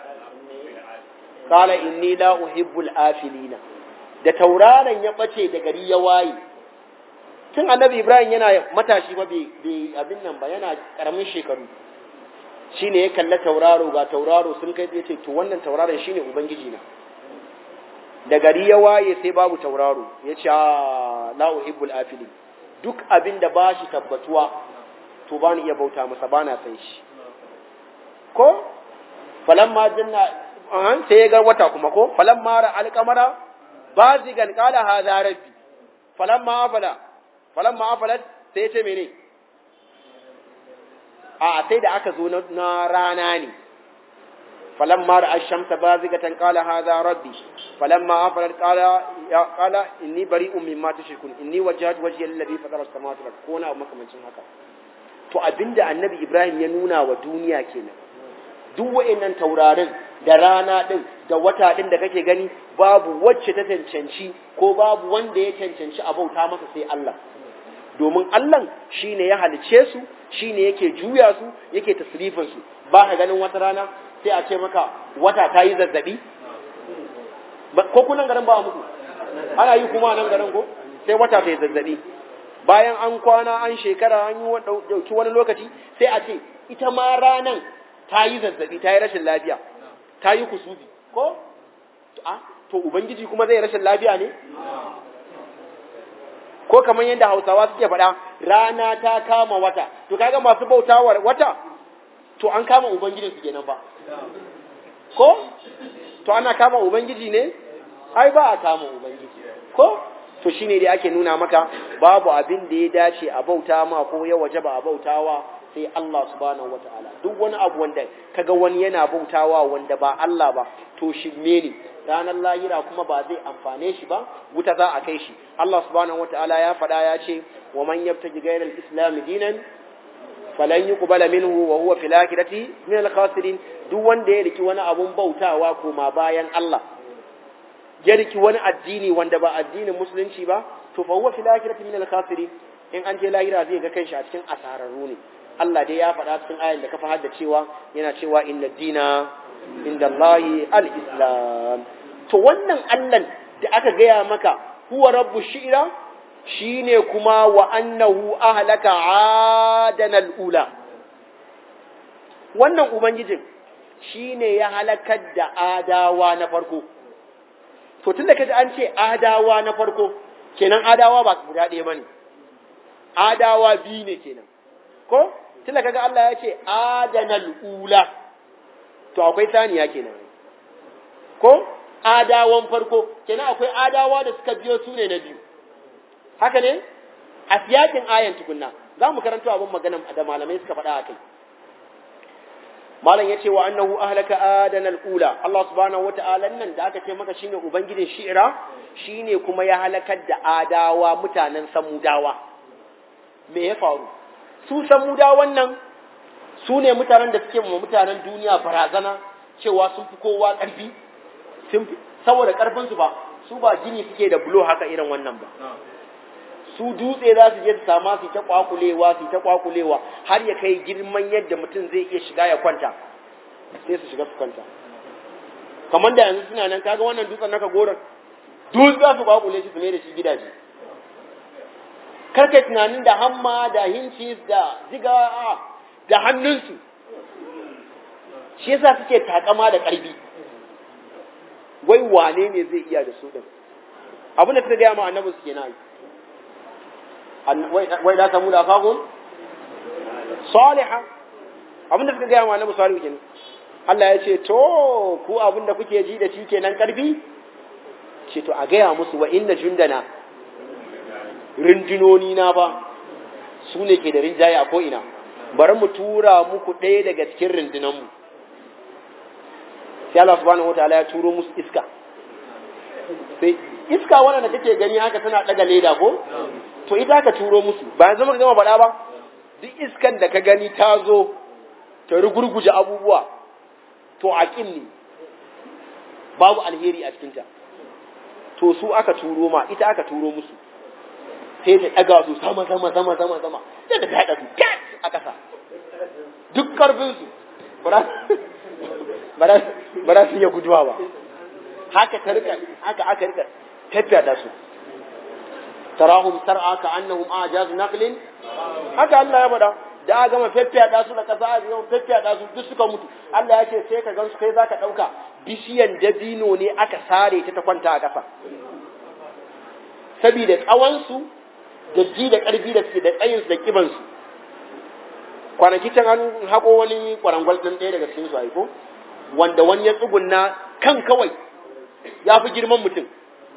kala inni la uhibbul afilina da tauraron ya bace da gari ya waye tun annabi ibrahim yana matashi ba bai abin nan ba yana karamin shekaru shine ya kalla tauraro ga tauraro sun kai ya ce to wannan tauraron shine ubangiji na da gari ya waye sai babu tauraro ya ce la uhibbul afilin duk abin da ba shi tabbatuwa to ba ni iya bauta masa ba na san shi ko falamma janna an sai ya ga wata kuma ko falamma ra alqamara bazigan qala hadha rabbi falamma afala falamma afalat sai ya ce mene a sai da aka zo na rana ne falamma ra ash-shamsa bazigatan qala hadha rabbi falamma afalat qala ya qala inni bari'un mimma tushrikun inni wajjahtu wajhiya lillazi fatara as-samawati wal ardi ko na makamancin haka to abinda annabi ibrahim ya nuna wa duniya kenan duk wa'annan taurarin da rana din da wata din da kake gani babu wacce ta cancanci ko babu wanda ya cancanci a bauta masa sai Allah domin Allah shine ya halice su shine yake juya su yake tasrifin su ba ka ganin wata rana sai a ce maka wata ta yi zazzabi ko kunan garin ba muku ana yi kuma nan garin ko sai wata ta yi zazzabi bayan an kwana an shekara an yi dauki wani lokaci sai a ce ita ma ranan ta yi zazzabi ta yi rashin lafiya ta yi kusubi ko to ubangiji kuma zai rashin lafiya ne ko kamar yadda hausawa suke faɗa rana ta kama wata to kaga masu bautawar wata to an kama ubangijin su kenan ba ko to ana kama ubangiji ne ai ba a kama ubangiji ko to shine dai ake nuna maka babu abin da ya dace a bauta ma ko ya waje ba a bautawa sai Allah subhanahu wataala duk wani abu wanda kaga wani yana bautawa wanda ba Allah ba to shirme ne ranar lahira kuma ba zai amfane shi ba wuta za a kai shi Allah subhanahu wataala ya faɗa ya ce wa man yabtaji ghayra al-islam dinan falan yuqbala minhu wa huwa fil akhirati min al-khasirin duk wanda ya riki wani abun bautawa koma bayan Allah ya riki wani addini wanda ba addinin musulunci ba to fa huwa fil akhirati min al-khasirin in an je lahira zai ga kanshi a cikin asararru ne Allah dai ya faɗa cikin ayan da ka fahar da cewa yana cewa inna dina inda Allahi al-islam to wannan Allah da aka gaya maka huwa rabbu shi'ra shine kuma wa annahu ahlaka adana al-ula wannan ubangijin shine ya halakar da adawa na farko to tunda kaji an ce adawa na farko kenan adawa ba guda ɗaya bane adawa biyu ne kenan ko tunda kaga Allah ya ce adanal ula to akwai saniya kenan ko adawan farko kenan akwai adawa da suka biyo su ne na biyu haka ne a siyakin ayan tukunna za mu karanto abin magana da malamai suka faɗa a kai malam ya ce wa annahu ahlaka adana al-ula Allah subhanahu wata'ala nan da aka ce maka shine ubangijin shi'ira shine kuma ya halakar da adawa mutanen samudawa me ya faru su samudawan nan su ne mutanen da suke ma mutanen duniya barazana cewa sun fi kowa ƙarfi saboda ƙarfinsu ba su ba gini suke da bulo haka irin wannan ba su dutse za su je su sama su ta kwakulewa su ta kwakulewa har ya kai girman yadda mutum zai iya shiga ya kwanta sai su shiga su kwanta kamar da yanzu suna nan kaga wannan dutsen naka goron duk za su kwakule shi su mai da shi gidaje karkai tunanin da hamma da hincis da ziga da hannunsu shi yasa suke takama da ƙarfi wai wane ne zai iya da su din abin da suka gaya ma annabi su kenan wai da samu da fagun salihah abin da suka gaya ma annabi salihu kenan Allah ya ce to ku abin da kuke ji da shi kenan karfi ce to a gaya musu wa inna jundana rindunoni na ba su ne ke da rinjaye a ko'ina bari mu tura muku ɗaya daga cikin rindunanmu sai Allah subhanahu wataala ya turo musu iska sai iska wannan da kake gani haka tana daga leda ko to ita ka turo musu ba yanzu muka gama faɗa ba duk iskan da ka gani ta zo ta rugurguje abubuwa to aqim ne babu alheri a cikinta to su aka turo ma ita aka turo musu sai ta daga su sama sama sama sama sama sai ta haɗa su kat a ƙasa duk karfin su ba za su iya guduwa ba haka ta rika haka aka rika tafiya da su tarahum sar'a ka annahum ajaz naqlin haka Allah ya faɗa da aka gama feffiyaɗa su da ƙasa aka gama feffiyaɗa su duk suka mutu Allah ya ce sai ka gan su kai zaka ɗauka bishiyan dabino ne aka sare ta ta kwanta a ƙasa saboda tsawonsu da ji da ƙarfi da suke da tsayinsu da ƙibansu kwanaki can an haƙo wani ƙwarangwal ɗin ɗaya daga cikin su aiko wanda wani ya tsugunna kan kawai ya fi girman mutum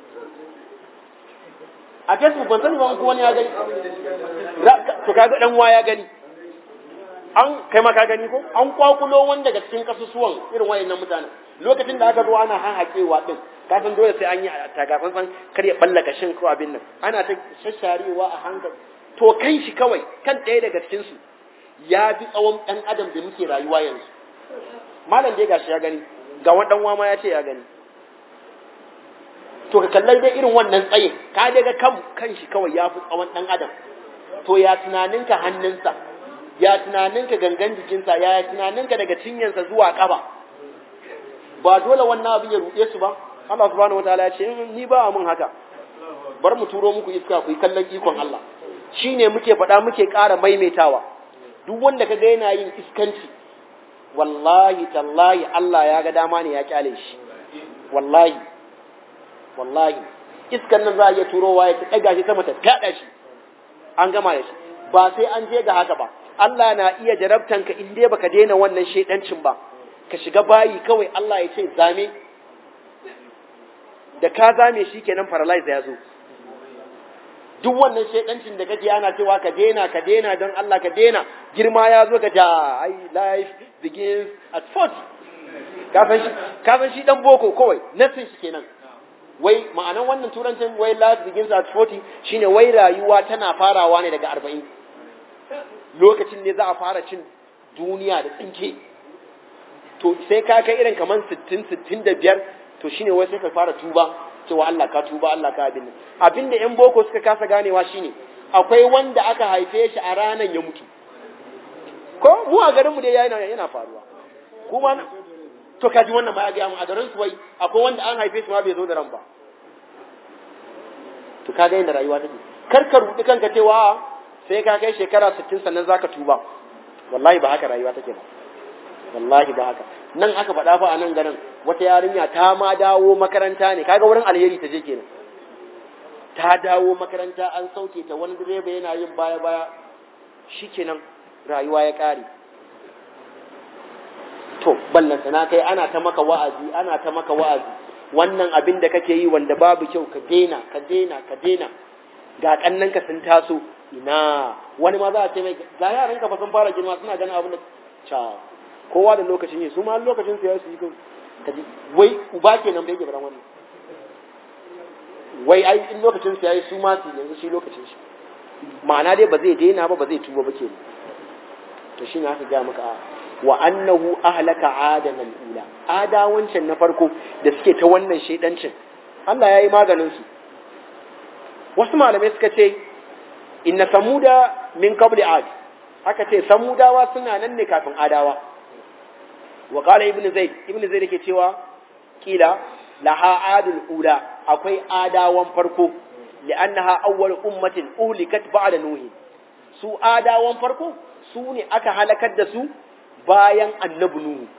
a facebook ban sani ba ko wani ya gani to kaga dan wa ya gani an kai ma ka gani ko an kwakulo wani daga cikin kasusuwan irin wayannan mutanen lokacin da aka zo ana hahakewa din ka san dole sai an yi tagafan san kar ya ballaka shin ko abin nan ana ta shasharewa a hankali to kan shi kawai kan ɗaya daga cikin su ya bi tsawon ɗan adam da muke rayuwa yanzu malam dai gashi ya gani ga wani dan ma ya ce ya gani to ka kallai dai irin wannan tsaye ka daga kan kan shi kawai ya fi tsawon ɗan adam to ya tunaninka hannunsa ya tunaninka gangan jikinsa ya tunaninka daga cinyansa zuwa ƙaba ba dole wannan abin ya ruɗe su ba Allah subhanahu wataala ya ce ni ba mun haka bar mu turo muku iska ku yi kallon ikon Allah shine muke faɗa muke ƙara maimaitawa duk wanda ka ga yana yin iskanci wallahi tallahi Allah ya ga dama ne ya kyale shi wallahi wallahi iskan nan za a iya turowa ya ɗaga shi sama ta fyaɗa shi an gama da shi ba sai an je ga haka ba Allah na iya jarabtanka in dai baka daina wannan shedancin ba ka shiga bayi kawai Allah ya ce zame da ka zame shi kenan paralyze ya zo duk wannan shedancin da kake ana cewa ka daina ka daina don Allah ka daina girma ya zo ka ja ai life begins at 40 ka san shi ka san shi dan boko kawai nasin shi kenan wai ma'anan wannan turancin wai life begins at 40 shine wai rayuwa tana farawa ne daga 40 lokacin ne za a fara cin duniya da tsinke to sai ka kai irin kaman 60 65 to shine wai sai ka fara tuba cewa Allah ka tuba Allah ka abin abinda yan boko suka kasa ganewa shine akwai wanda aka haife shi a ranan ya mutu ko mu a garin mu dai yana yana faruwa kuma to kaji wannan ma ya ga mu a garin su wai akwai wanda an haife shi ma bai zo da ran ba to kaga yadda rayuwa take kar ka rudi kanka cewa sai ka kai shekara 60 sannan zaka tuba wallahi ba haka rayuwa take ba wallahi ba haka nan aka faɗa fa a nan garin wata yarinya ta ma dawo makaranta ne kaga wurin alheri ta je kenan ta dawo makaranta an sauke ta wani direba yana yin baya baya shikenan rayuwa ya ƙare to ballanta na kai ana ta maka wa'azi ana ta maka wa'azi wannan abin da kake yi wanda babu kyau ka daina ka daina ka daina ga kannanka sun taso ina wani ma za a ce mai ga yaran ka fa sun fara girma suna ganin abin da ca kowa da lokacin yi su ma lokacin su ya su yi ka ji wai uba kenan bai gaba wannan wai ai in lokacin su yayi su ma su yanzu shi lokacin shi ma'ana dai ba zai daina ba ba zai tuba ba kenan to shi ne aka ga maka wa annahu ahlaka adana al-ula ada wancan na farko da suke ta wannan shedancin Allah yayi maganin su wasu malamai suka ce inna samuda min qabli ad aka ce samudawa suna nan ne kafin adawa wa qala ibnu zaid ibnu zaid yake cewa kila laha adul ula akwai adawan farko li'annaha awwal ummatin uhlikat ba'da nuhi su adawan farko su ne aka halakar da su bayan annabi nuhu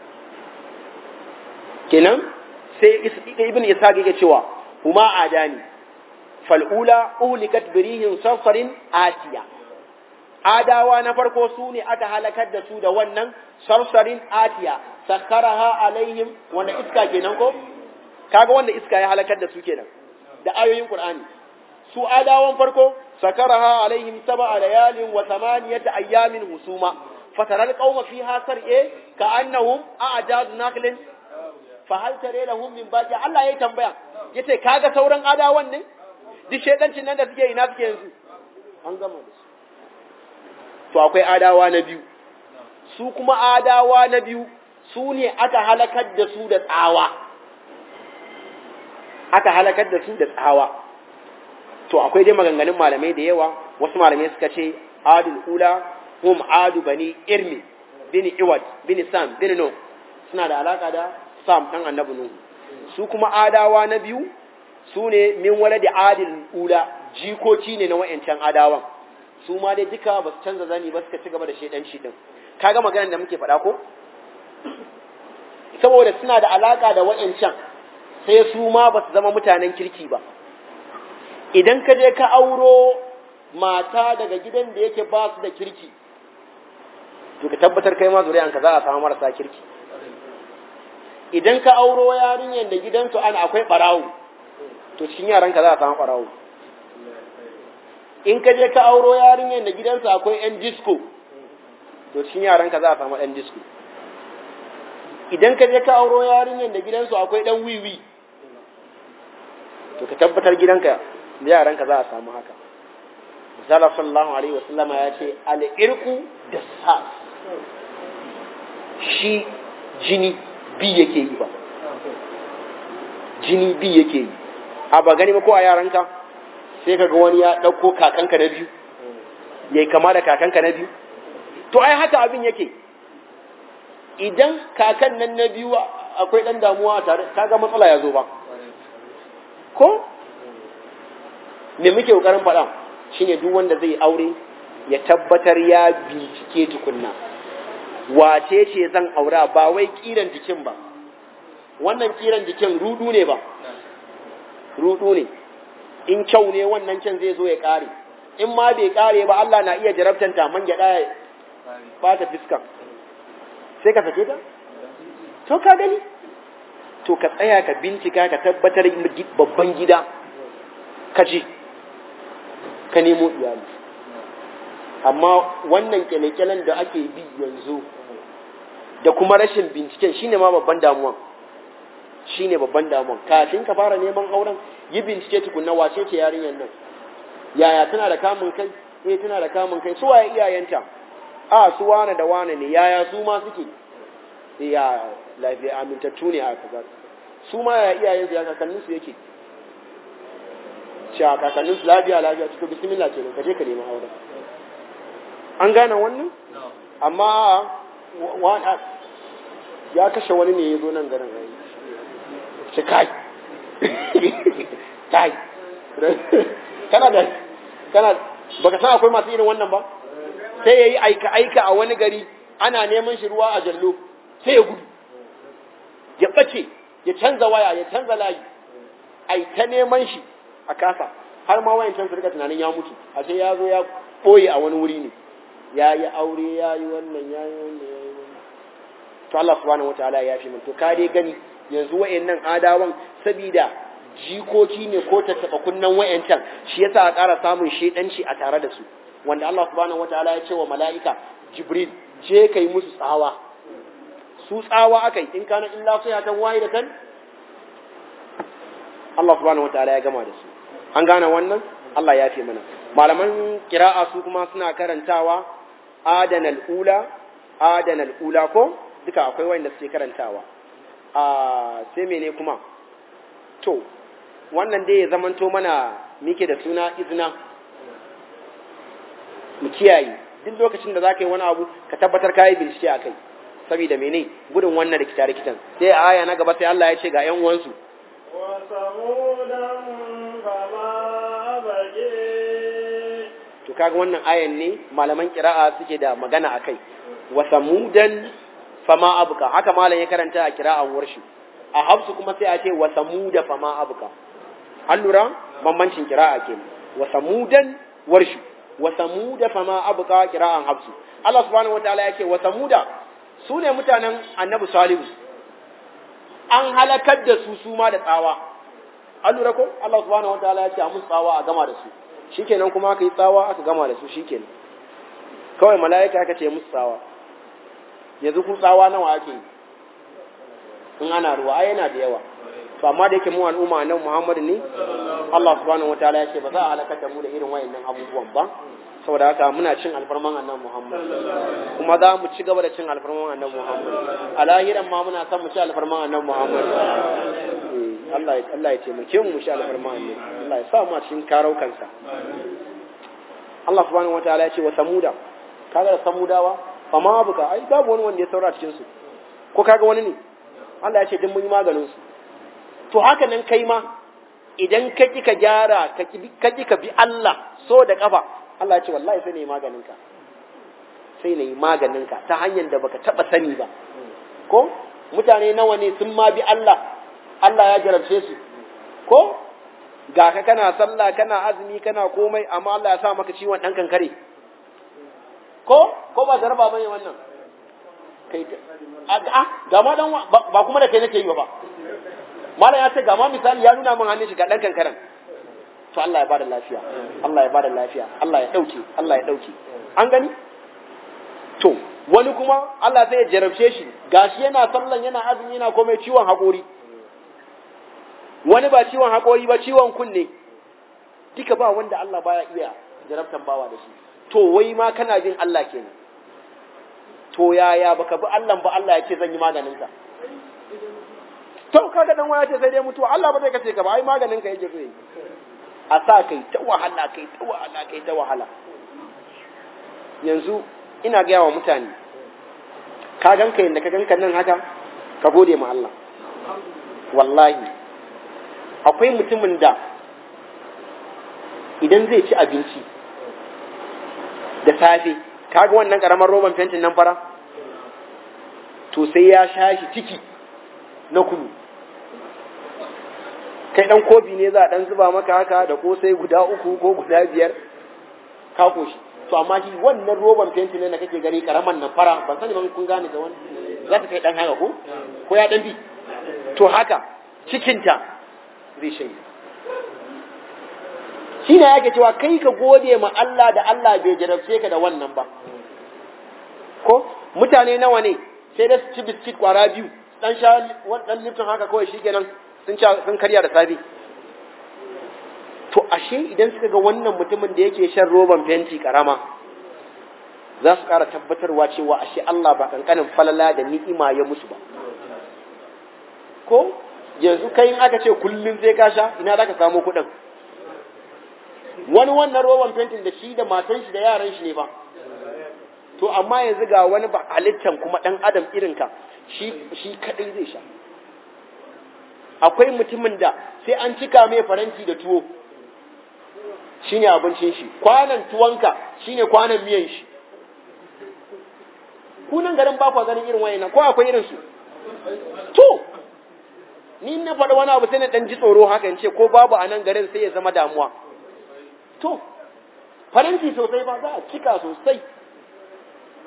kenan sai ibn ishaq yake cewa huma adani fal'ula uhlikat birihin sarsarin atiya adawa na farko su ne aka halakar da su da wannan sarsarin atiya sakkaraha alaihim wanda iska kenan ko kaga wanda iska ya halakar da su kenan da ayoyin qur'ani su adawan farko sakaraha alaihim sab'a layalin wa thamaniyata ayyamin husuma fatara alqawma fiha sar'e ka'annahum a'jaz naqlin fa hal tare lahum min baqi Allah yayi tambaya yace kaga sauran adawan ne duk shedancin nan da suke ina suke yanzu an gama da su to akwai adawa na biyu su kuma adawa na biyu su ne aka halakar da su da tsawa aka halakar da su da tsawa to akwai dai maganganun malamai da yawa wasu malamai suka ce adul ula hum adu bani irmi bin iwad bin sam bin no suna da alaka da sam dan annabi nuhu su kuma adawa na biyu su ne min wala da adil ula jikoki ne na wayancan adawan su ma dai duka ba su canza zani ba suka ci gaba da shedanci din kaga maganar da muke faɗa ko saboda suna da alaka da wayancan sai su ma ba su zama mutanen kirki ba idan ka je ka auro mata daga gidan da yake ba su da kirki to ka tabbatar kai ma zuri'anka za a samu marasa kirki idan ka auro yarinyar da gidansu ana akwai barawo to cikin yaranka za a samu barawo in ka je ka auro yarinyar da gidansu akwai yan disco to cikin yaranka za a samu ɗan disco idan ka je ka auro yarinyar da gidansu akwai ɗan wiwi to ka tabbatar gidanka da yaranka za a samu haka misala sallallahu alaihi wasallama ya ce al'irku da sas shi jini bi yake yi ba jini bi yake yi a ba gani ba ko a yaranka sai ka ga wani ya ɗauko kakanka na biyu ya yi kama da kakanka na biyu to ai haka abin yake idan kakan nan na biyu akwai ɗan damuwa a tare kaga matsala ya zo ba ko me muke ƙoƙarin faɗa shine duk wanda zai aure ya tabbatar ya bincike tukunna wace ce zan aura ba wai kiran jikin ba wannan kiran jikin rudu ne ba rudu ne in kyau ne wannan can zai zo ya kare in ma bai kare ba Allah na iya jarabtan ta man gyada ya bata fiskan sai ka sake ta to ka gani to ka tsaya ka bincika ka tabbatar babban gida ka je ka nemo iyali amma wannan kyale-kyalen da ake bi yanzu da kuma rashin binciken shine ma babban damuwan shine babban damuwan kafin ka fara neman auren yi bincike tukunna wace ce yarinyar nan yaya tana da kamun kai eh tana da kamun kai su waye iyayenta a su wane da wane ne yaya su ma suke ya lafiya amintattu ne a kaza su ma ya iyayensu ya kakannin su yake cewa kakannin su lafiya lafiya cikin bismillah ce ka je ka nemi auren an gane wannan amma ya kashe wani ne ya zo nan garin rai ce kai kai kana da kana baka san akwai masu irin wannan ba sai ya yi aika aika a wani gari ana neman shi ruwa a jallo sai ya gudu ya ɓace ya canza waya ya canza layi ai ta neman shi a kasa har ma wayan can su rika tunanin ya mutu a sai ya zo ya ɓoye a wani wuri ne ya yi aure ya yi wannan ya yi wannan ya yi wannan to Allah subhanahu wataala ya fi min to ka dai gani yanzu wayannan adawan sabida jikoki ne ko tattaba kunnan wayancan shi yasa a ƙara samun shedanci a tare da su wanda Allah subhanahu wataala ya ce wa mala'ika Jibril je kai musu tsawa su tsawa akai in kana illa sayatan wahidatan Allah subhanahu wataala ya gama da su an gane wannan Allah ya fi mana malaman kira'a su kuma suna karantawa adanal ula adanal ula ko duka akwai wanda suke karantawa a sai mene kuma to wannan dai ya zamanto mana mike da suna izina mu kiyaye duk lokacin da zaka yi wani abu ka tabbatar ka yi bincike a kai saboda mene gudun wannan rikita rikitan sai a aya na gaba sai Allah ya ce ga yan uwansu وثمودا فما أبقي to kaga wannan ayan ne malaman kira'a suke da magana akai wa samudan fama abuka haka malam ya karanta a kira'an warshi a hafsu kuma sai a ce wa samuda fama abuka an lura bambancin kira'a ke wa samudan warshi wa samuda fama abuka kira'an hafsu Allah subhanahu wataala ya ce wa samuda su ne mutanen annabi salihu an halakar da su su ma da tsawa an lura ko Allah subhanahu wataala ya ce a musu tsawa a gama da su shikenan kuma aka yi tsawa aka gama da su shikenan kawai mala'ika aka ce musu tsawa yanzu kun tsawa nawa ake yi in ana ruwa ai yana da yawa to amma da yake mu al'umma nan Muhammad ne Allah subhanahu wataala ya ce ba za a halakar da mu da irin wayannan abubuwan ba saboda haka muna cin alfarman annabi Muhammad kuma za mu ci gaba da cin alfarman annabi Muhammad a lahiran ma muna son mu ci alfarman annabi Muhammad Eh, Allah ya Allah ya taimake mu mu ci alfarman annabi Allah ya sa mu a cikin karaukansa Allah subhanahu wataala ya ce wa samuda kaga da samudawa fa ma buka ai babu wani wanda ya saura cikin su ko kaga wani ne Allah ya ce duk mun yi maganin su to haka nan kai ma idan ka ki ka gyara ka ki ka bi Allah so da kafa Allah ya ce wallahi sai ne maganin ka sai ne maganin ka ta hanyar da baka taba sani ba ko mutane nawa ne sun ma bi Allah Allah ya jarabce su ko ga ka kana sallah kana azumi kana komai amma Allah ya sa maka ciwon dan kankare ko ko ba zarba bane wannan kai a ga ma dan ba kuma da kai nake yi ba malam ya ce ga ma misali ya nuna min hannun shi ga dan kankaran to Allah ya bada lafiya Allah ya bada lafiya Allah ya dauke Allah ya dauke an gani to wani kuma Allah zai jarabce shi gashi yana sallan yana azumi yana komai ciwon haƙori wani ba ciwon haƙori ba ciwon kunne duka ba wanda Allah baya iya jarabtan bawa da shi to wai ma kana bin Allah kenan to yaya baka bi Allah ba Allah ya ce zan yi maganin ka to kaga dan waya ce sai dai mutuwa Allah ba zai kace ka ba ai maganin ka yake so yi a sa kai ta wahala kai ta wahala kai ta wahala yanzu ina gaya wa mutane ka ganka yadda ka ganka nan haka ka gode ma Allah wallahi akwai mutumin da idan zai ci abinci da safe kaga wannan karamar roban fentin nan fara to sai ya sha shi ciki na kunu kai dan kofi ne za a dan zuba maka haka da ko sai guda uku ko guda biyar ka koshi to amma shi wannan roban fenti ne da kake gani karaman nan fara ban sani ban kun gane da wani za ta kai dan haka ko ko ya dan bi to haka cikinta zai shanye shi ne yake cewa kai ka gode ma Allah da Allah bai jarabce ka da wannan ba ko mutane nawa ne sai da su ci biskit kwara biyu dan sha dan lifton haka kawai shikenan sun sun karya da safe to ashe idan suka ga wannan mutumin da yake shan roban fenti karama za su ƙara tabbatarwa cewa ashe Allah ba kankanin falala da ni'ima ya musu ba ko yanzu kai in aka ce kullum sai ka sha ina za ka samu kuɗin wani wannan roban fentin da shi da matan shi da yaran shi ne ba to amma yanzu ga wani ba halittan kuma ɗan adam irinka shi shi kaɗai zai sha akwai mutumin da sai an cika mai faranti da tuwo shine abincin shi kwanan tuwonka shine kwanan miyan shi kunan garin ba kwa ganin irin wayannan ko akwai irin su to ni na faɗa wani abu sai na ɗan ji tsoro haka in ce ko babu a nan garin sai ya zama damuwa to faranti sosai ba za a cika sosai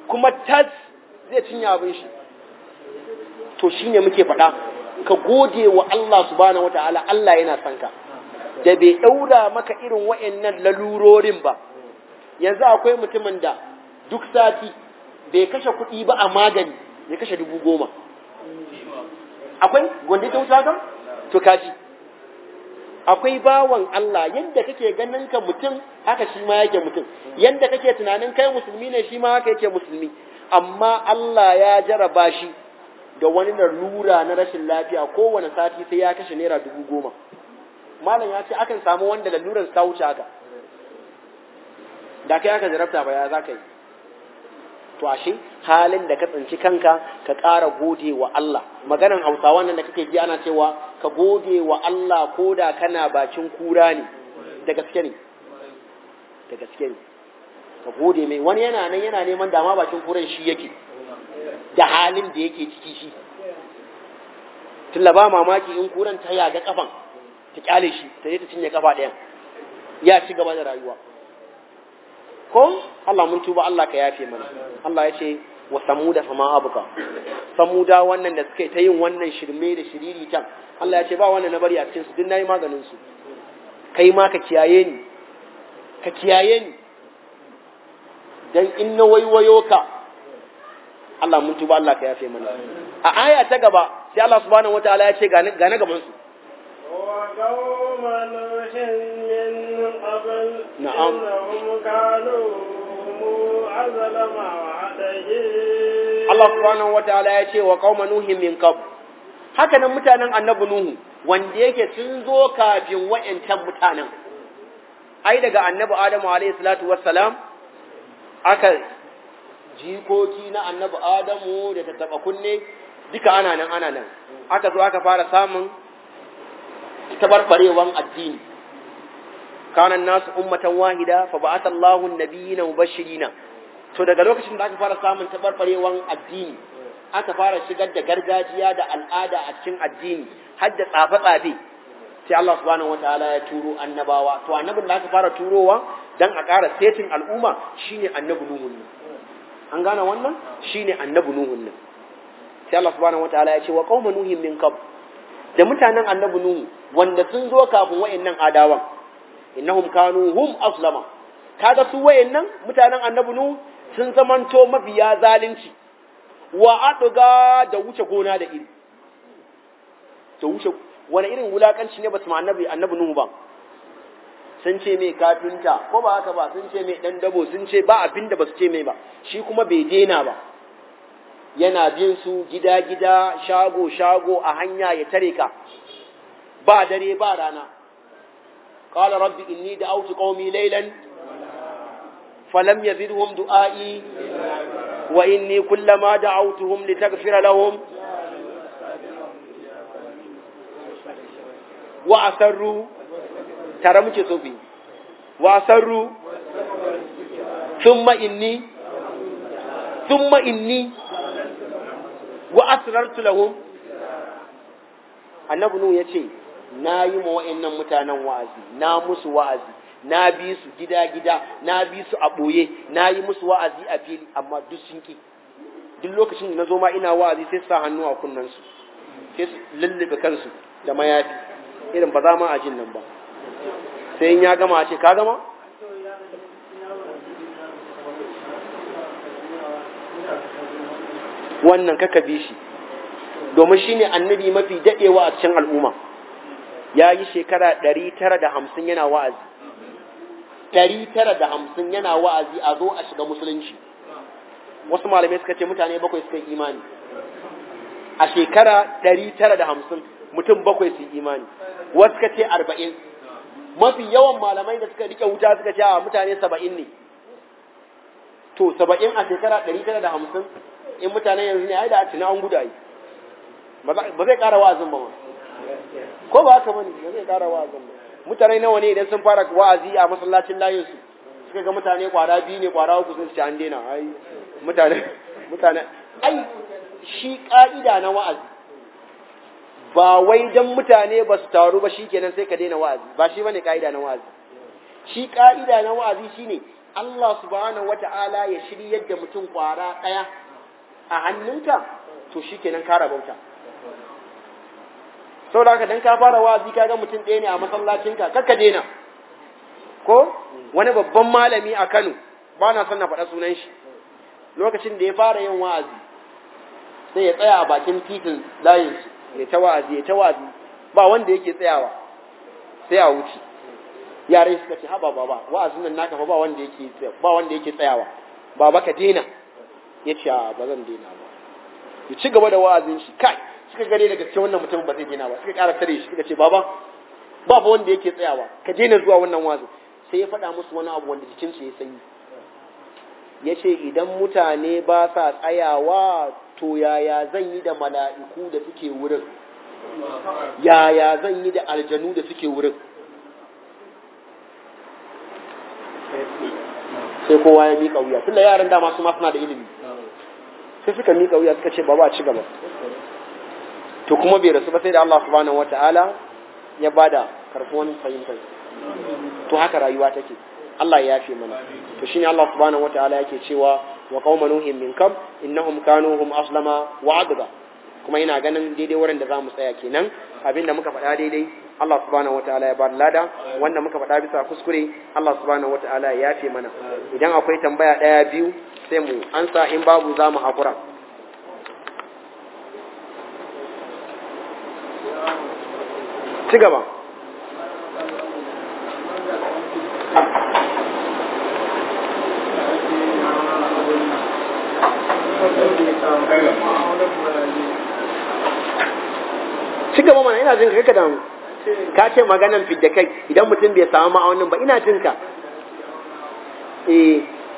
kuma tas zai cinye abin shi to shine muke faɗa ka gode wa Allah subhanahu wataala Allah yana son ka da bai ɗaura maka irin wa'annan lalurorin ba yanzu akwai mutumin da duk sati bai kashe kuɗi ba a magani ya kashe dubu goma akwai gwanda ta wuce haka to kaji akwai bawan Allah yadda kake ganin ka mutum haka shi ma yake mutum yadda kake tunanin kai musulmi ne shi ma haka yake musulmi amma Allah ya jaraba shi da wani lura na rashin lafiya kowane sati sai ya kashe naira dubu goma malam ya ce akan samu wanda laluran ta wuce haka da kai aka jarabta ba ya za ka yi to ashe halin da ka tsinci kanka ka ƙara gode wa Allah maganan hausawa nan da kake ji ana cewa ka gode wa Allah ko da kana bakin kura ne da gaske ne da gaske ne ka gode mai wani yana nan yana neman dama bakin kuran shi yake da halin da yake ciki shi tunda ba mamaki in kuran ta yaga kafan ta kyale shi ta je ta cinye kafa ɗayan ya ci gaba da rayuwa ko Allah mun tuba Allah ka yafe mana Allah ya ce wa samuda fama abuka samuda wannan da suka ta yin wannan shirme da shiriri can Allah ya ce ba wannan na bari a cikin su duk nayi maganin su kai ma ka kiyaye ni ka kiyaye ni dan in na waiwayo ka Allah mun tuba Allah ka yafe mana a aya ta gaba sai Allah subhanahu wataala ya ce ga na gaban su وقوم نوح من قبل نعم. إنهم كانوا أظلم وعدين Allah subhanahu wataala ya ce wa qauma nuhin min qabl haka nan mutanen annabi nuhu wanda yake sun zo kafin wa'ancan mutanen ai daga annabi adamu alayhi salatu wassalam aka jikoki na annabi adamu da ta taba kunne duka ana nan ana nan aka zo aka fara samun tabarbarewan addini kana nasu ummatan wahida fa ba'atha Allahu an-nabiyina mubashirina to daga lokacin da aka fara samun tabarbarewan addini aka fara shigar da gargajiya da al'ada a cikin addini har da tsafe-tsafe sai Allah subhanahu wataala ya turo annabawa to annabin da aka fara turowa dan a ƙara setin al'umma shine annabi nuhun nan an gane wannan shine annabi nuhun nan sai Allah subhanahu wataala ya ce wa qauma nuhin min qabl da mutanen annabi nuhu wanda sun zo kafin wayannan adawan innahum kanu hum aslama kaga su wayannan mutanen annabi nuhu sun zamanto mafiya zalunci wa aduga da wuce gona da iri da wuce wani irin wulakanci ne ba su ma annabi annabi nuhu ba sun ce mai kafinta ko ba haka ba sun ce mai dan dabo sun ce ba abin da ba su ce mai ba shi kuma bai daina ba yana bin su gida-gida shago-shago a hanya ya tare ka ba dare ba rana qala rabbi inni da'awtu qaumi laylan falam yazidhum du'ai wa inni kullama da'awtuhum litaghfira lahum wa asarru tare muke sofi wa asarru thumma inni thumma inni wa asrartu lahum annabi nu yace na yi ma wa'annan mutanen wa'azi na musu wa'azi na bi su gida gida na bi su a boye na yi musu wa'azi a fili amma duk sun ki duk lokacin da na zo ma ina wa'azi sai su sa hannu a kunnen su sai su lullube kansu da mayafi irin ba za ma a jin nan ba sai in ya gama a ce ka gama wannan kaka bi shi domin shi ne annabi mafi daɗewa a cikin al'umma ya yi shekara ɗari tara da hamsin yana wa'azi ɗari tara da hamsin yana wa'azi a zo a shiga musulunci wasu malamai suka ce mutane bakwai suka yi imani a shekara ɗari tara da hamsin mutum bakwai su yi imani wasu suka ce arba'in mafi yawan malamai da suka rike wuta suka ce a mutane saba'in ne to saba'in a shekara ɗari tara da hamsin in mutane yanzu ne ai da tuna an guda yi ba zai ƙara wa'azin ba ma ko ba haka bane ba zai ƙara wa'azin ba mutane nawa ne idan sun fara wa'azi a masallacin layin su suka ga mutane kwara biyu ne kwara uku sun ci an daina ai mutane mutane ai shi ka'ida na wa'azi ba wai dan mutane ba su taru ba shikenan sai ka daina wa'azi ba shi bane ka'ida na wa'azi shi ka'ida na wa'azi shine Allah subhanahu wata'ala ya shiryar da mutum kwara ɗaya a hannunka to shikenan ka rabauta saboda haka dan ka fara wa'azi kaga mutum ɗaya ne a masallacinka kakka daina ko wani babban malami a Kano ba na son na faɗa sunan shi lokacin da ya fara yin wa'azi sai ya tsaya a bakin titin layin ya ta wa'azi ya ta wa'azi ba wanda yake tsayawa sai a wuce yaran suka ce haba baba wa'azin nan naka fa ba wanda yake ba wanda yake tsayawa baba ka daina ya ce ba zan daina ba ya ci gaba da wa'azin shi kai suka gane daga cikin wannan mutum ba zai daina ba suka ƙara tare shi suka ce baba ba fa wanda yake tsayawa ka daina zuwa wannan wa'azin sai ya faɗa musu wani abu wanda jikinsu ya sanyi ya ce idan mutane ba sa tsayawa to yaya zan yi da mala'iku da suke wurin yaya zan yi da aljanu da suke wurin sai kowa ya miƙa wuya tunda yaran dama su ma suna da ilimi sai suka miƙa wuya suka ce ba ba ci gaba to kuma bai rasu ba sai da Allah subhanahu wata'ala ya bada karfuwan fahimtar to haka rayuwa take Allah ya yafe mana to shine Allah subhanahu wataala yake cewa wa qauma nuhin min kam innahum kanu hum aslama wa adga kuma ina ganin daidai wurin da zamu tsaya kenan abinda muka faɗa daidai Allah subhanahu wataala ya bar lada wanda muka faɗa bisa kuskure Allah subhanahu wataala ya yafe mana idan akwai tambaya ɗaya biyu sai mu ansa in babu zamu hakura ci gaba ci gaba mana ina jin ka kaka damu ka ce maganan fidda kai idan mutum bai samu ma'aunin ba ina jin ka eh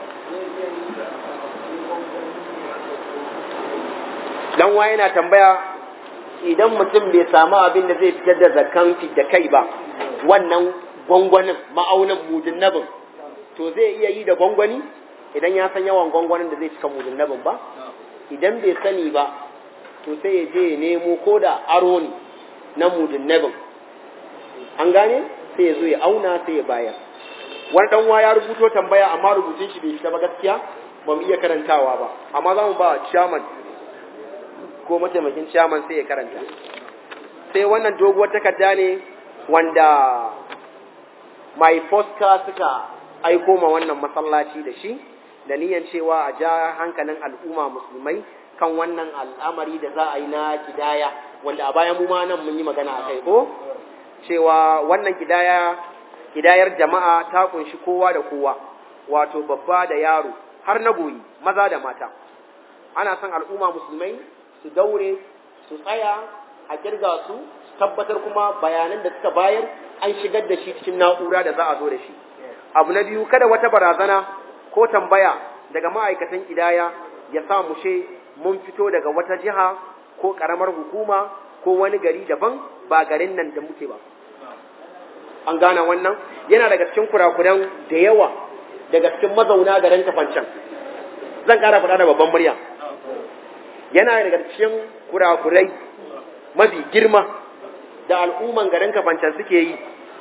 dan wa yana tambaya idan mutum bai samu abin da zai fitar da zakan fidda kai ba wannan gwangwanin ma'aunin mudin nabin to zai iya yi da gwangwani idan ya san yawan gwangwanin da zai cika mudin nabin ba idan bai sani ba to sai ya je ya nemo ko da aro ne na mudin nabin an gane sai ya zo ya auna sai ya bayar wani dan ya rubuto tambaya amma rubutun shi bai fita ba gaskiya ba mu iya karantawa ba amma za mu ba chairman ko mataimakin chairman sai ya karanta sai wannan doguwar takarda ne wanda mai foska suka aiko ma wannan masallaci da shi da niyan cewa a ja hankalin al'umma musulmai kan wannan al'amari da za a yi na kidaya wanda a bayan mu ma nan mun yi magana a kai ko cewa wannan kidaya kidayar jama'a ta kunshi kowa da kowa wato babba da yaro har na goyi maza da mata ana son al'umma musulmai su daure su tsaya a kirga su su tabbatar kuma bayanan da suka bayar an shigar da shi cikin na'ura da za a zo da shi abu na biyu kada wata barazana ko tambaya daga ma'aikatan kidaya ya sa mu she mun fito daga wata jiha ko karamar hukuma ko wani gari daban ba garin nan da muke ba an gane wannan yana daga cikin kurakuran da yawa daga cikin mazauna garin kafancan zan kara faɗa da babban murya yana daga cikin kurakurai mafi girma da al'umman garin kafancan suke yi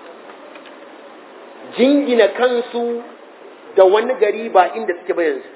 jingina kansu da wani gari ba inda suke ba yanzu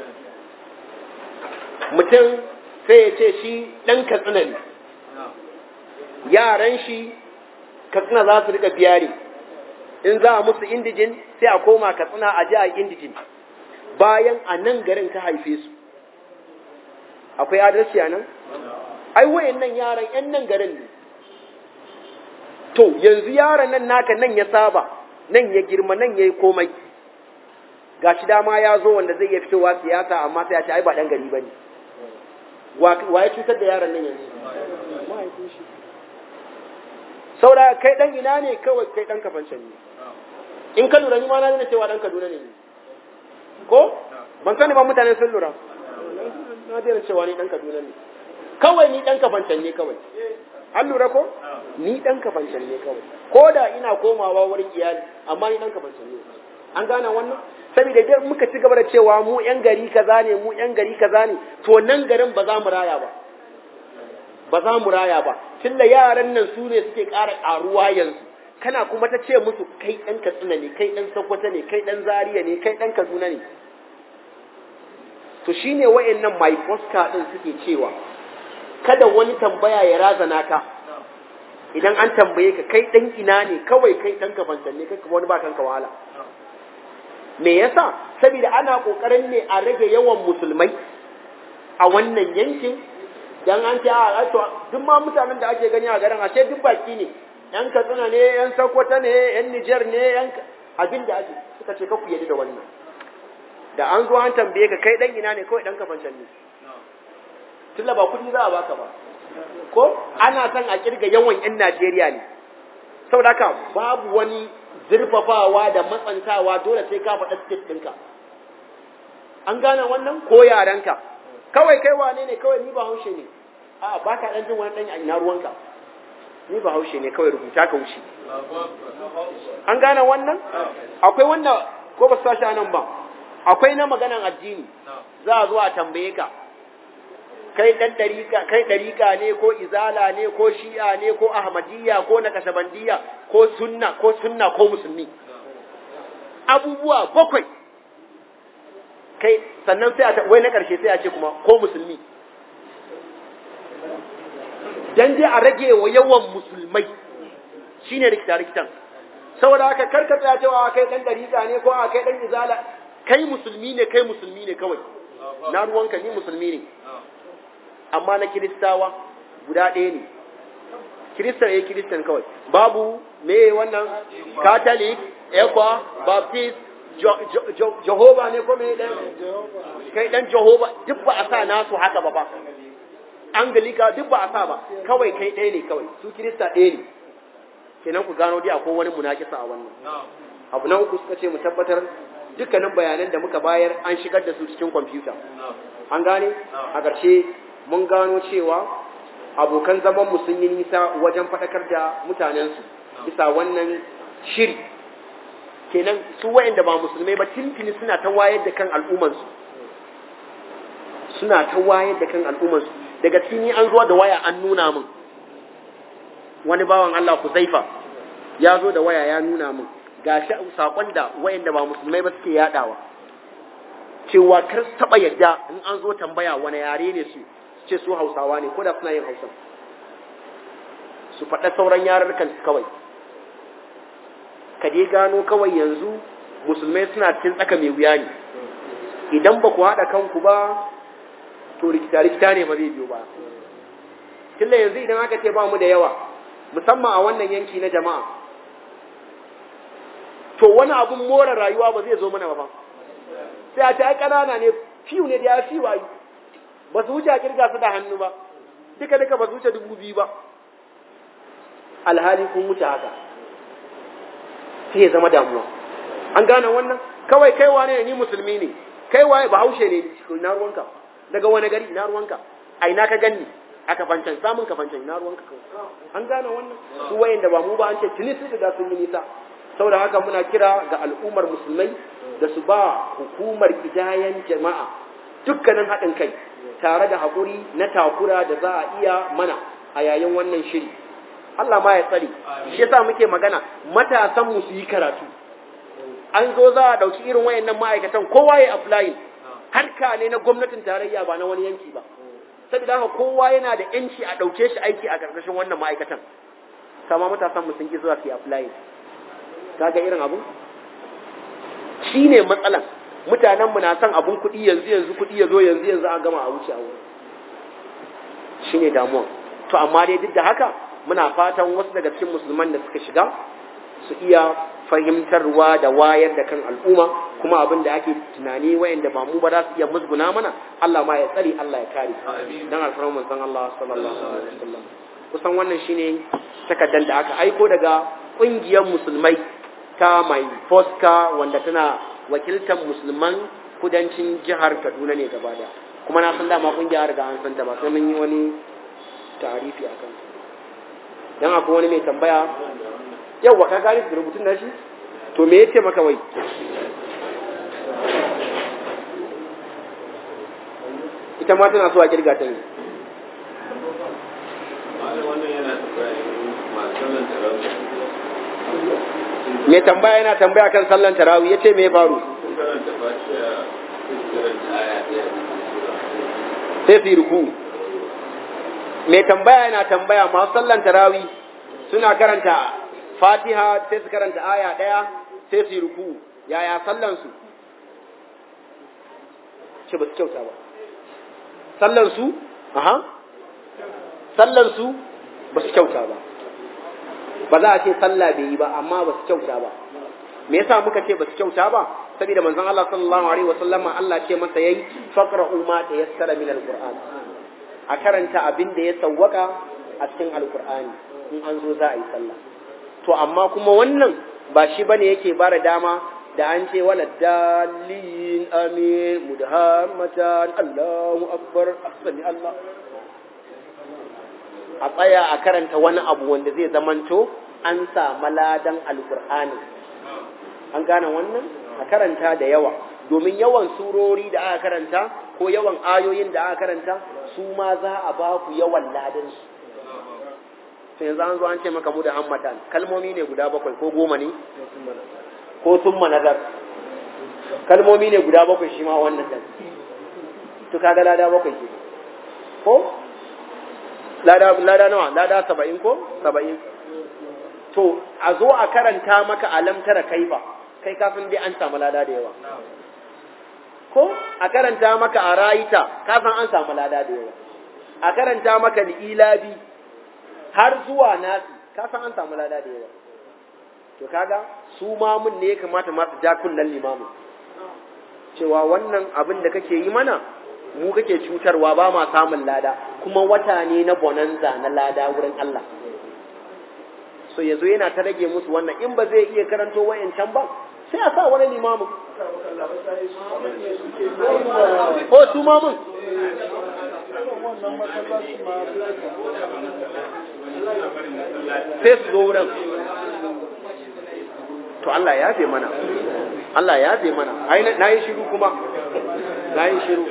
mutum sai ya ce shi ɗan katsina ne yaran shi katsina za su rika biyari in za a musu indijin sai a koma katsina a ji a indijin bayan a nan garin ka haife su akwai adalci a nan ai wayan nan yaran yan nan garin ne to yanzu yaran nan naka nan ya saba nan ya girma nan ya yi komai ga shi dama ya zo wanda zai iya fitowa siyasa amma sai ya ce ai ba dan gari ba ne wa ya cutar da yaran nan yanzu mahaifin shi saboda kai dan ina ne kawai kai dan kafancan ne in ka lura ni ma na nuna cewa dan kaduna ne ko ban sani ba mutane sun lura na daina cewa ni dan kaduna ne kawai ni dan kafancan ne kawai an lura ko ni dan kafancan ne kawai ko da ina komawa wurin iyali amma ni dan kafancan ne an gane wannan saboda idan muka ci gaba da cewa mu yan gari kaza ne mu yan gari kaza ne to nan garin ba za mu raya ba ba za mu raya ba tunda yaran nan su ne suke ƙara ƙaruwa yanzu kana kuma ta ce musu kai ɗan katsina ne kai ɗan sokoto ne kai ɗan zaria ne kai ɗan kaduna ne to shine wayannan mai foska din suke cewa kada wani tambaya ya razana ka idan an tambaye ka kai ɗan ina ne kawai kai ɗan kafancan ne kai wani ba kanka wahala me yasa saboda ana kokarin ne a rage yawan musulmai a wannan yankin dan an ce a to duk ma mutanen da ake gani a garin ashe duk baki ne yan katsina ne yan sokoto ne yan niger ne yan abin da ake suka ce kaku yadda da wannan da an zo an tambaye ka kai dan ina ne kawai dan kafancan ne tunda ba kudi za a baka ba ko ana son a kirga yawan yan Najeriya ne saboda haka babu wani zurfafawa da matsantawa dole sai ka faɗa state ɗinka an gane wannan ko yarenka kawai kai wane ne kawai ni ba haushe ne a ba ka ɗan jin wani ɗan ina ruwanka ni ba haushe ne kawai rubuta ka wuce an gane wannan akwai wanda ko ba su sashi nan ba akwai na maganan addini za a zo a tambaye ka kai dan dariƙa kai dariƙa ne ko izala ne ko shi'a ne ko ahmadiyya ko nakashabandiyya ko sunna ko sunna ko musulmi abubuwa bakwai kai sannan sai a wai na ƙarshe sai a ce kuma ko musulmi dan dai a rage wa yawan musulmai shine rikita rikitan saboda haka karka tsaya cewa kai dan dariƙa ne ko a kai dan izala kai musulmi ne kai musulmi ne kawai na ruwanka ni musulmi ne amma na kiristawa guda ɗaya ne kiristan ya kiristan kawai babu me wannan catholic ekwa baptist jehova ne ko me ɗan kai ɗan jehova duk ba a sa nasu haka ba ba anglika duk ba a sa ba kawai kai ɗaya ne kawai su kirista ɗaya ne kenan ku gano dai akwai wani munakisa a wannan abu na uku suka ce mu tabbatar dukkanin bayanan da muka bayar an shigar da su cikin kwamfuta an gane a ƙarshe mun gano cewa abokan zamanmu sun yi nisa wajen faɗakar da mutanensu bisa wannan shiri kenan su wayanda ba musulmai ba tintini suna ta wayar da kan al'ummansu suna ta wayar da kan al'ummansu daga cikin an zuwa da waya an nuna min wani bawan Allah Kuzaifa ya zo da waya ya nuna min ga saƙon da wayanda ba musulmai ba suke yadawa cewa kar taɓa yadda in an zo tambaya wani yare ne su ce su hausawa ne ko da suna yin hausa su faɗa sauran yarurrukan su kawai ka dai gano kawai yanzu musulmai suna cikin tsaka mai wuya ne idan ba ku haɗa kanku ba to rikita-rikita ne ba zai biyo ba tunda yanzu idan aka ce ba mu da yawa musamman a wannan yanki na jama'a to wani abun more rayuwa ba zai zo mana ba sai a ta ai ƙanana ne fiyu ne da ya fi wayu ba su wuce a kirga su da hannu ba duka duka ba su wuce dubu biyu ba alhali kun wuce haka sai ya zama damuwa an gane wannan kawai kai wane ne ni musulmi ne kai waye ba haushe ne na ruwanka daga wani gari na ruwanka a ina ka ganni a kafancan samun kafancan na ruwanka kawai an gane wannan su wayanda ba mu ba an ce tuni su da sun yi nisa saboda haka muna kira ga al'ummar musulmai da su ba hukumar idayan jama'a dukkanin haɗin kai tare da haƙuri na takura da za a iya mana a yayin wannan shiri Allah ma ya tsare shi yasa muke magana matasan mu su yi karatu an zo za a ɗauki irin wayannan ma'aikatan kowa ya apply harka ne na gwamnatin tarayya ba na wani yanki ba saboda haka kowa yana da yanci a ɗauke shi aiki a ƙarƙashin wannan ma'aikatan kama matasan mu sun ki zuwa su yi apply kaga irin abu shine matsalan mutanenmu na son abun kuɗi yanzu yanzu kuɗi ya zo yanzu yanzu an gama a wuce a wuri shi ne damuwa to amma dai duk da haka muna fatan wasu daga cikin musulman da suka shiga su iya fahimtarwa da wayar da kan al'umma kuma abin da ake tunani wayanda ba mu ba za su iya musguna mana Allah ma ya tsare Allah ya kare dan alfarman manzon Allah sallallahu alaihi wasallam kusan wannan shine takaddan da aka aiko daga kungiyar musulmai ta mai foska wanda tana wakiltar musulman kudancin jihar Kaduna ne gaba da kuma na san dama kungiya riga an san ta ba sai mun yi wani tarifi a kan dan akwai wani mai tambaya yawa ka gani da rubutun nashi to me yace maka wai ita ma tana so a kirga ta ne wannan yana masu me tambaya yana tambaya kan sallan tarawih yace me ya faru sai su yi ruku mai tambaya yana tambaya masu sallan tarawih suna karanta fatiha sai su karanta aya ɗaya sai su yi ruku yaya sallansu ce ba su kyauta ba sallansu aha sallansu ba su kyauta ba ba za a ce sallah bai yi ba amma ba su kyauta ba me yasa muka ce ba su kyauta ba saboda manzon Allah sallallahu alaihi wasallam Allah ce masa yayi faqra'u ma tayassara min alquran a karanta abin da ya sawwaka a cikin alqur'ani in an zo za a yi sallah to amma kuma wannan ba shi bane yake bara dama da an ce wala dalin amin mudhammatan Allahu akbar asali Allah a tsaya a karanta wani abu wanda zai zamanto an samu ladan alqur'ani an gane wannan a karanta da yawa domin yawan surori da aka karanta ko yawan ayoyin da aka karanta su ma za a ba ku yawan ladansu sai yanzu an zo an ce maka mu da hammatan kalmomi ne guda bakwai ko goma ne ko summa nazar kalmomi ne guda bakwai shi ma wannan dan to kaga lada bakwai ke ko lada lada nawa lada saba'in ko saba'in to a zo a karanta maka alam tara kaifa kai kafin dai an samu lada da yawa ko a karanta maka a rayita kafin an samu lada da yawa a karanta maka da ilabi har zuwa nasi kafin an samu lada da yawa to kaga su mamun ne ya kamata masu ja kullun limamin cewa wannan abin da kake yi mana mu kake cutarwa ba ma samun lada kuma wata ne na bonanza na lada wurin Allah so yazo yana ta rage musu wannan in ba zai iya karanto wayancan ba sai a sa wani limamin ko su mamun sai su zo wurin to Allah ya fi mana Allah ya fi mana ai na yi shiru kuma na yi shiru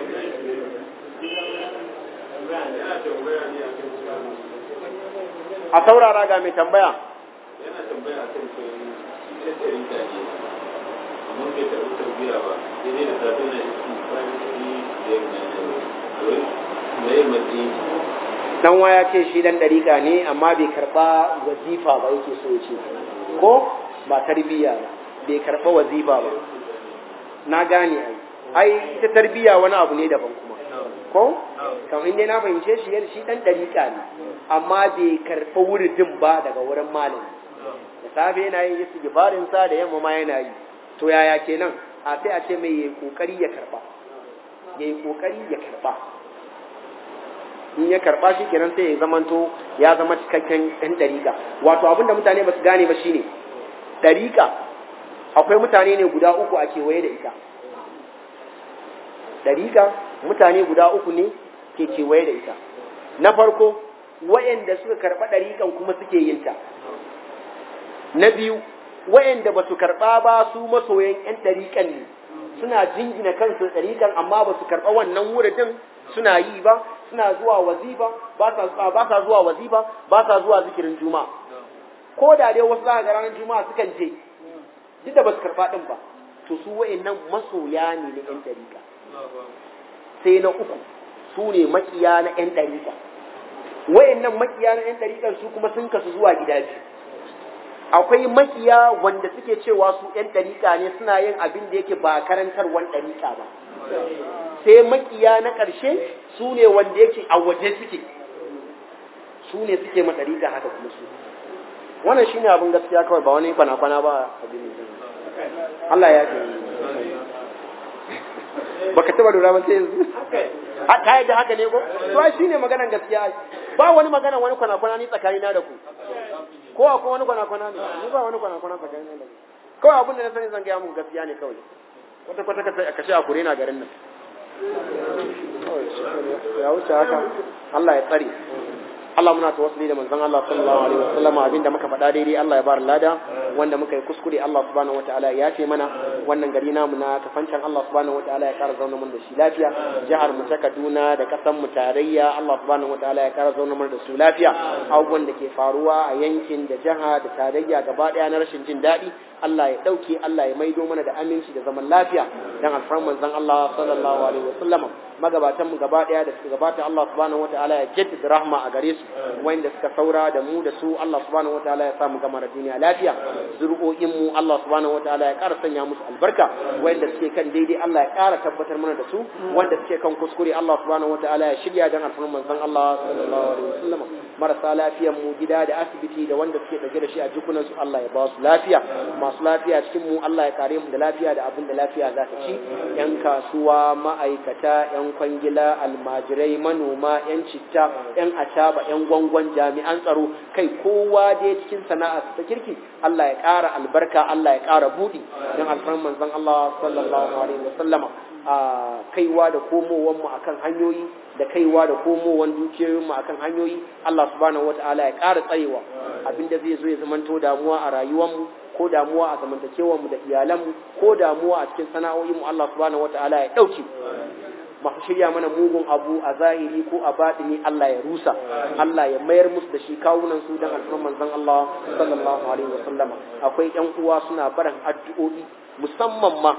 a saurara ga mai tambaya yana tambaya kan cewa ita ce rinta ne amma bai taɓa tarbiya ba sai dai da safe na iski bayan shi da yamma na yi mai matsayi dan waya ce shi dan dariƙa ne amma bai karba wazifa ba yake so ya ce ko ba tarbiyya ba bai karba wazifa ba na gane ai ai ita tarbiyya wani abu ne daban kuma ko kamar inda na fahimce shi yadda shi dan dariƙa ne amma bai karba wuridin ba daga wurin malami da safe yana yin istighfarin sa da yamma ma yana yi to yaya kenan a sai a ce mai yayi kokari ya karba yayi kokari ya karba in ya karba shi kenan sai ya zamanto ya zama cikakken ɗan ɗariƙa wato abin da mutane ba su gane ba shine ɗariƙa akwai mutane ne guda uku a kewaye da ita ɗariƙa mutane guda uku ne ke kewaye da ita na farko wa'anda suka karɓa ɗariƙan kuma suke yin ta na biyu wa'anda ba su karɓa ba su masoyan 'yan ɗariƙan ne suna jingina kansu ɗariƙan amma ba su karɓa wannan wuridin suna yi ba suna zuwa wazifa ba sa ba sa zuwa wazifa ba sa zuwa zikirin juma'a ko da dai wasu zaka ga ranar juma'a sukan je duk da ba su karɓa ɗin ba to su wa'annan masoya ne na 'yan ɗariƙa sai na uku su ne makiya na 'yan ɗariƙa wa'annan makiya na 'yan ɗariƙan su kuma sun kasu zuwa gida biyu akwai makiya wanda suke cewa su 'yan ɗariƙa ne suna yin abin da yake ba karantarwan ɗariƙa ba sai makiya na ƙarshe su ne wanda yake a waje suke su ne suke ma ɗariƙa haka kuma su wannan shi ne abin gaskiya kawai ba wani kwana-kwana ba abin Allah ya ce baka taba lura ba sai yanzu ka yadda haka ne ko to shi ne maganan gaskiya ba wani magana wani kwana-kwana ni tsakanina da ku ko akwai wani kwana-kwana ne ni ba wani kwana-kwana tsakanina da ku kawai abin da na sani zan gaya muku gaskiya ne kawai wata kwata ka kashe a kure na garin nan ya wuce haka Allah ya tsare Allah muna tawassuli da manzon Allah sallallahu alaihi wasallam abinda muka faɗa daidai Allah ya bar lada wanda muka yi kuskure Allah subhanahu wataala ya ce mana wannan gari namu na kafancan Allah subhanahu wataala ya kara zauna mana da shi lafiya jihar mu ta Kaduna da kasan mu tarayya Allah subhanahu wataala ya kara zauna mana da su lafiya abubuwan da ke faruwa a yankin da jiha da tarayya gaba daya na rashin jin daɗi Allah ya ɗauke Allah ya maido mana da aminci da zaman lafiya dan alfarman manzon Allah sallallahu alaihi wasallama magabatan mu gaba daya da suka gabata Allah subhanahu wataala ya jaddada rahma a gare su wanda suka saura da mu da su Allah subhanahu wataala ya sa mu gama da duniya lafiya zuri'o'in mu Allah subhanahu wataala ya ƙara sanya musu albarka wanda suke kan daidai Allah ya ƙara tabbatar mana da su wanda suke kan kuskure Allah subhanahu wataala ya shirya dan alfarman manzon Allah sallallahu alaihi wasallama marasa lafiyan mu gida da asibiti da wanda suke dauke da shi a jikunan su Allah ya ba su lafiya masu lafiya cikin mu Allah ya kare mu da lafiya da abin da lafiya za ta ci yan kasuwa ma'aikata yan kwangila almajirai manoma yan citta yan ataba yan gwangwan jami'an tsaro kai kowa dai cikin sana'a ta kirki Allah ya ƙara albarka Allah ya ƙara buɗi don alfarman manzon Allah sallallahu alaihi wasallama a kaiwa da komowan mu akan hanyoyi da kaiwa da komowan dukiyoyin mu akan hanyoyi Allah subhanahu wataala ya ƙara tsayewa abinda zai zo ya zamanto damuwa a rayuwar mu ko damuwa a zamantakewar mu da iyalan mu ko damuwa a cikin sana'o'in mu Allah subhanahu wataala ya dauke masu shirya mana mugun abu a zahiri ko a batini Allah ya rusa Allah ya mayar musu da shi kawunan su dan alfarman manzon Allah sallallahu alaihi wasallama akwai ƴan uwa suna barin addu'o'i musamman ma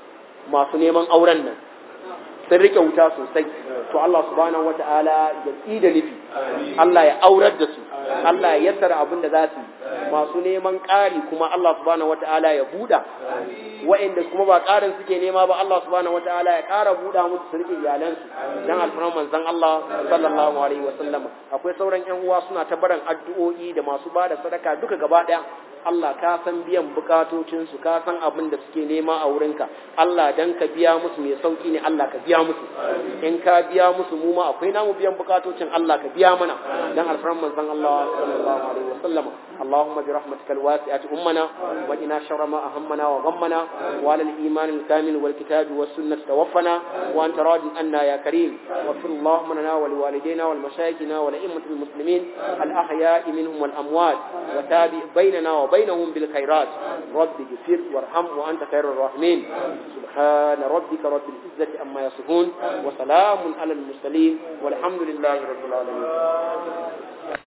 masu neman auren nan sun rike wuta sosai to Allah subhanahu wata'ala ya tsida nufi Allah ya aurar da su Allah ya yassara abin da za su masu neman ƙari kuma Allah subhanahu wata'ala ya buɗa wa'inda kuma ba ƙarin suke nema ba Allah subhanahu wata'ala ya ƙara buɗa musu su rike iyalansu dan alfaran manzon Allah sallallahu alaihi wasallama akwai sauran ƴan uwa suna ta barin addu'o'i da masu ba da sadaka duka gaba ɗaya Allah ka san biyan bukatocinsu ka san abin da suke nema a wurinka Allah dan ka biya musu mai sauki ne Allah ka biya musu in ka biya musu mu ma akwai namu biyan bukatocin Allah ka biya mana dan alfaran manzon Allah sallallahu alaihi wasallam اللهم برحمتك الواسعة أمنا وإنا شر ما أهمنا وغمنا وعلى الإيمان الكامل والكتاب والسنة توفنا وأنت راض عنا يا كريم واغفر اللهم لنا ولوالدينا والمشايخنا ولأئمة المسلمين الأحياء منهم والأموات وتابع بيننا وبينهم بالخيرات رب اغفر وارحم وأنت خير الراحمين سبحان ربك رب العزة أما يصفون وسلام على المرسلين والحمد لله رب العالمين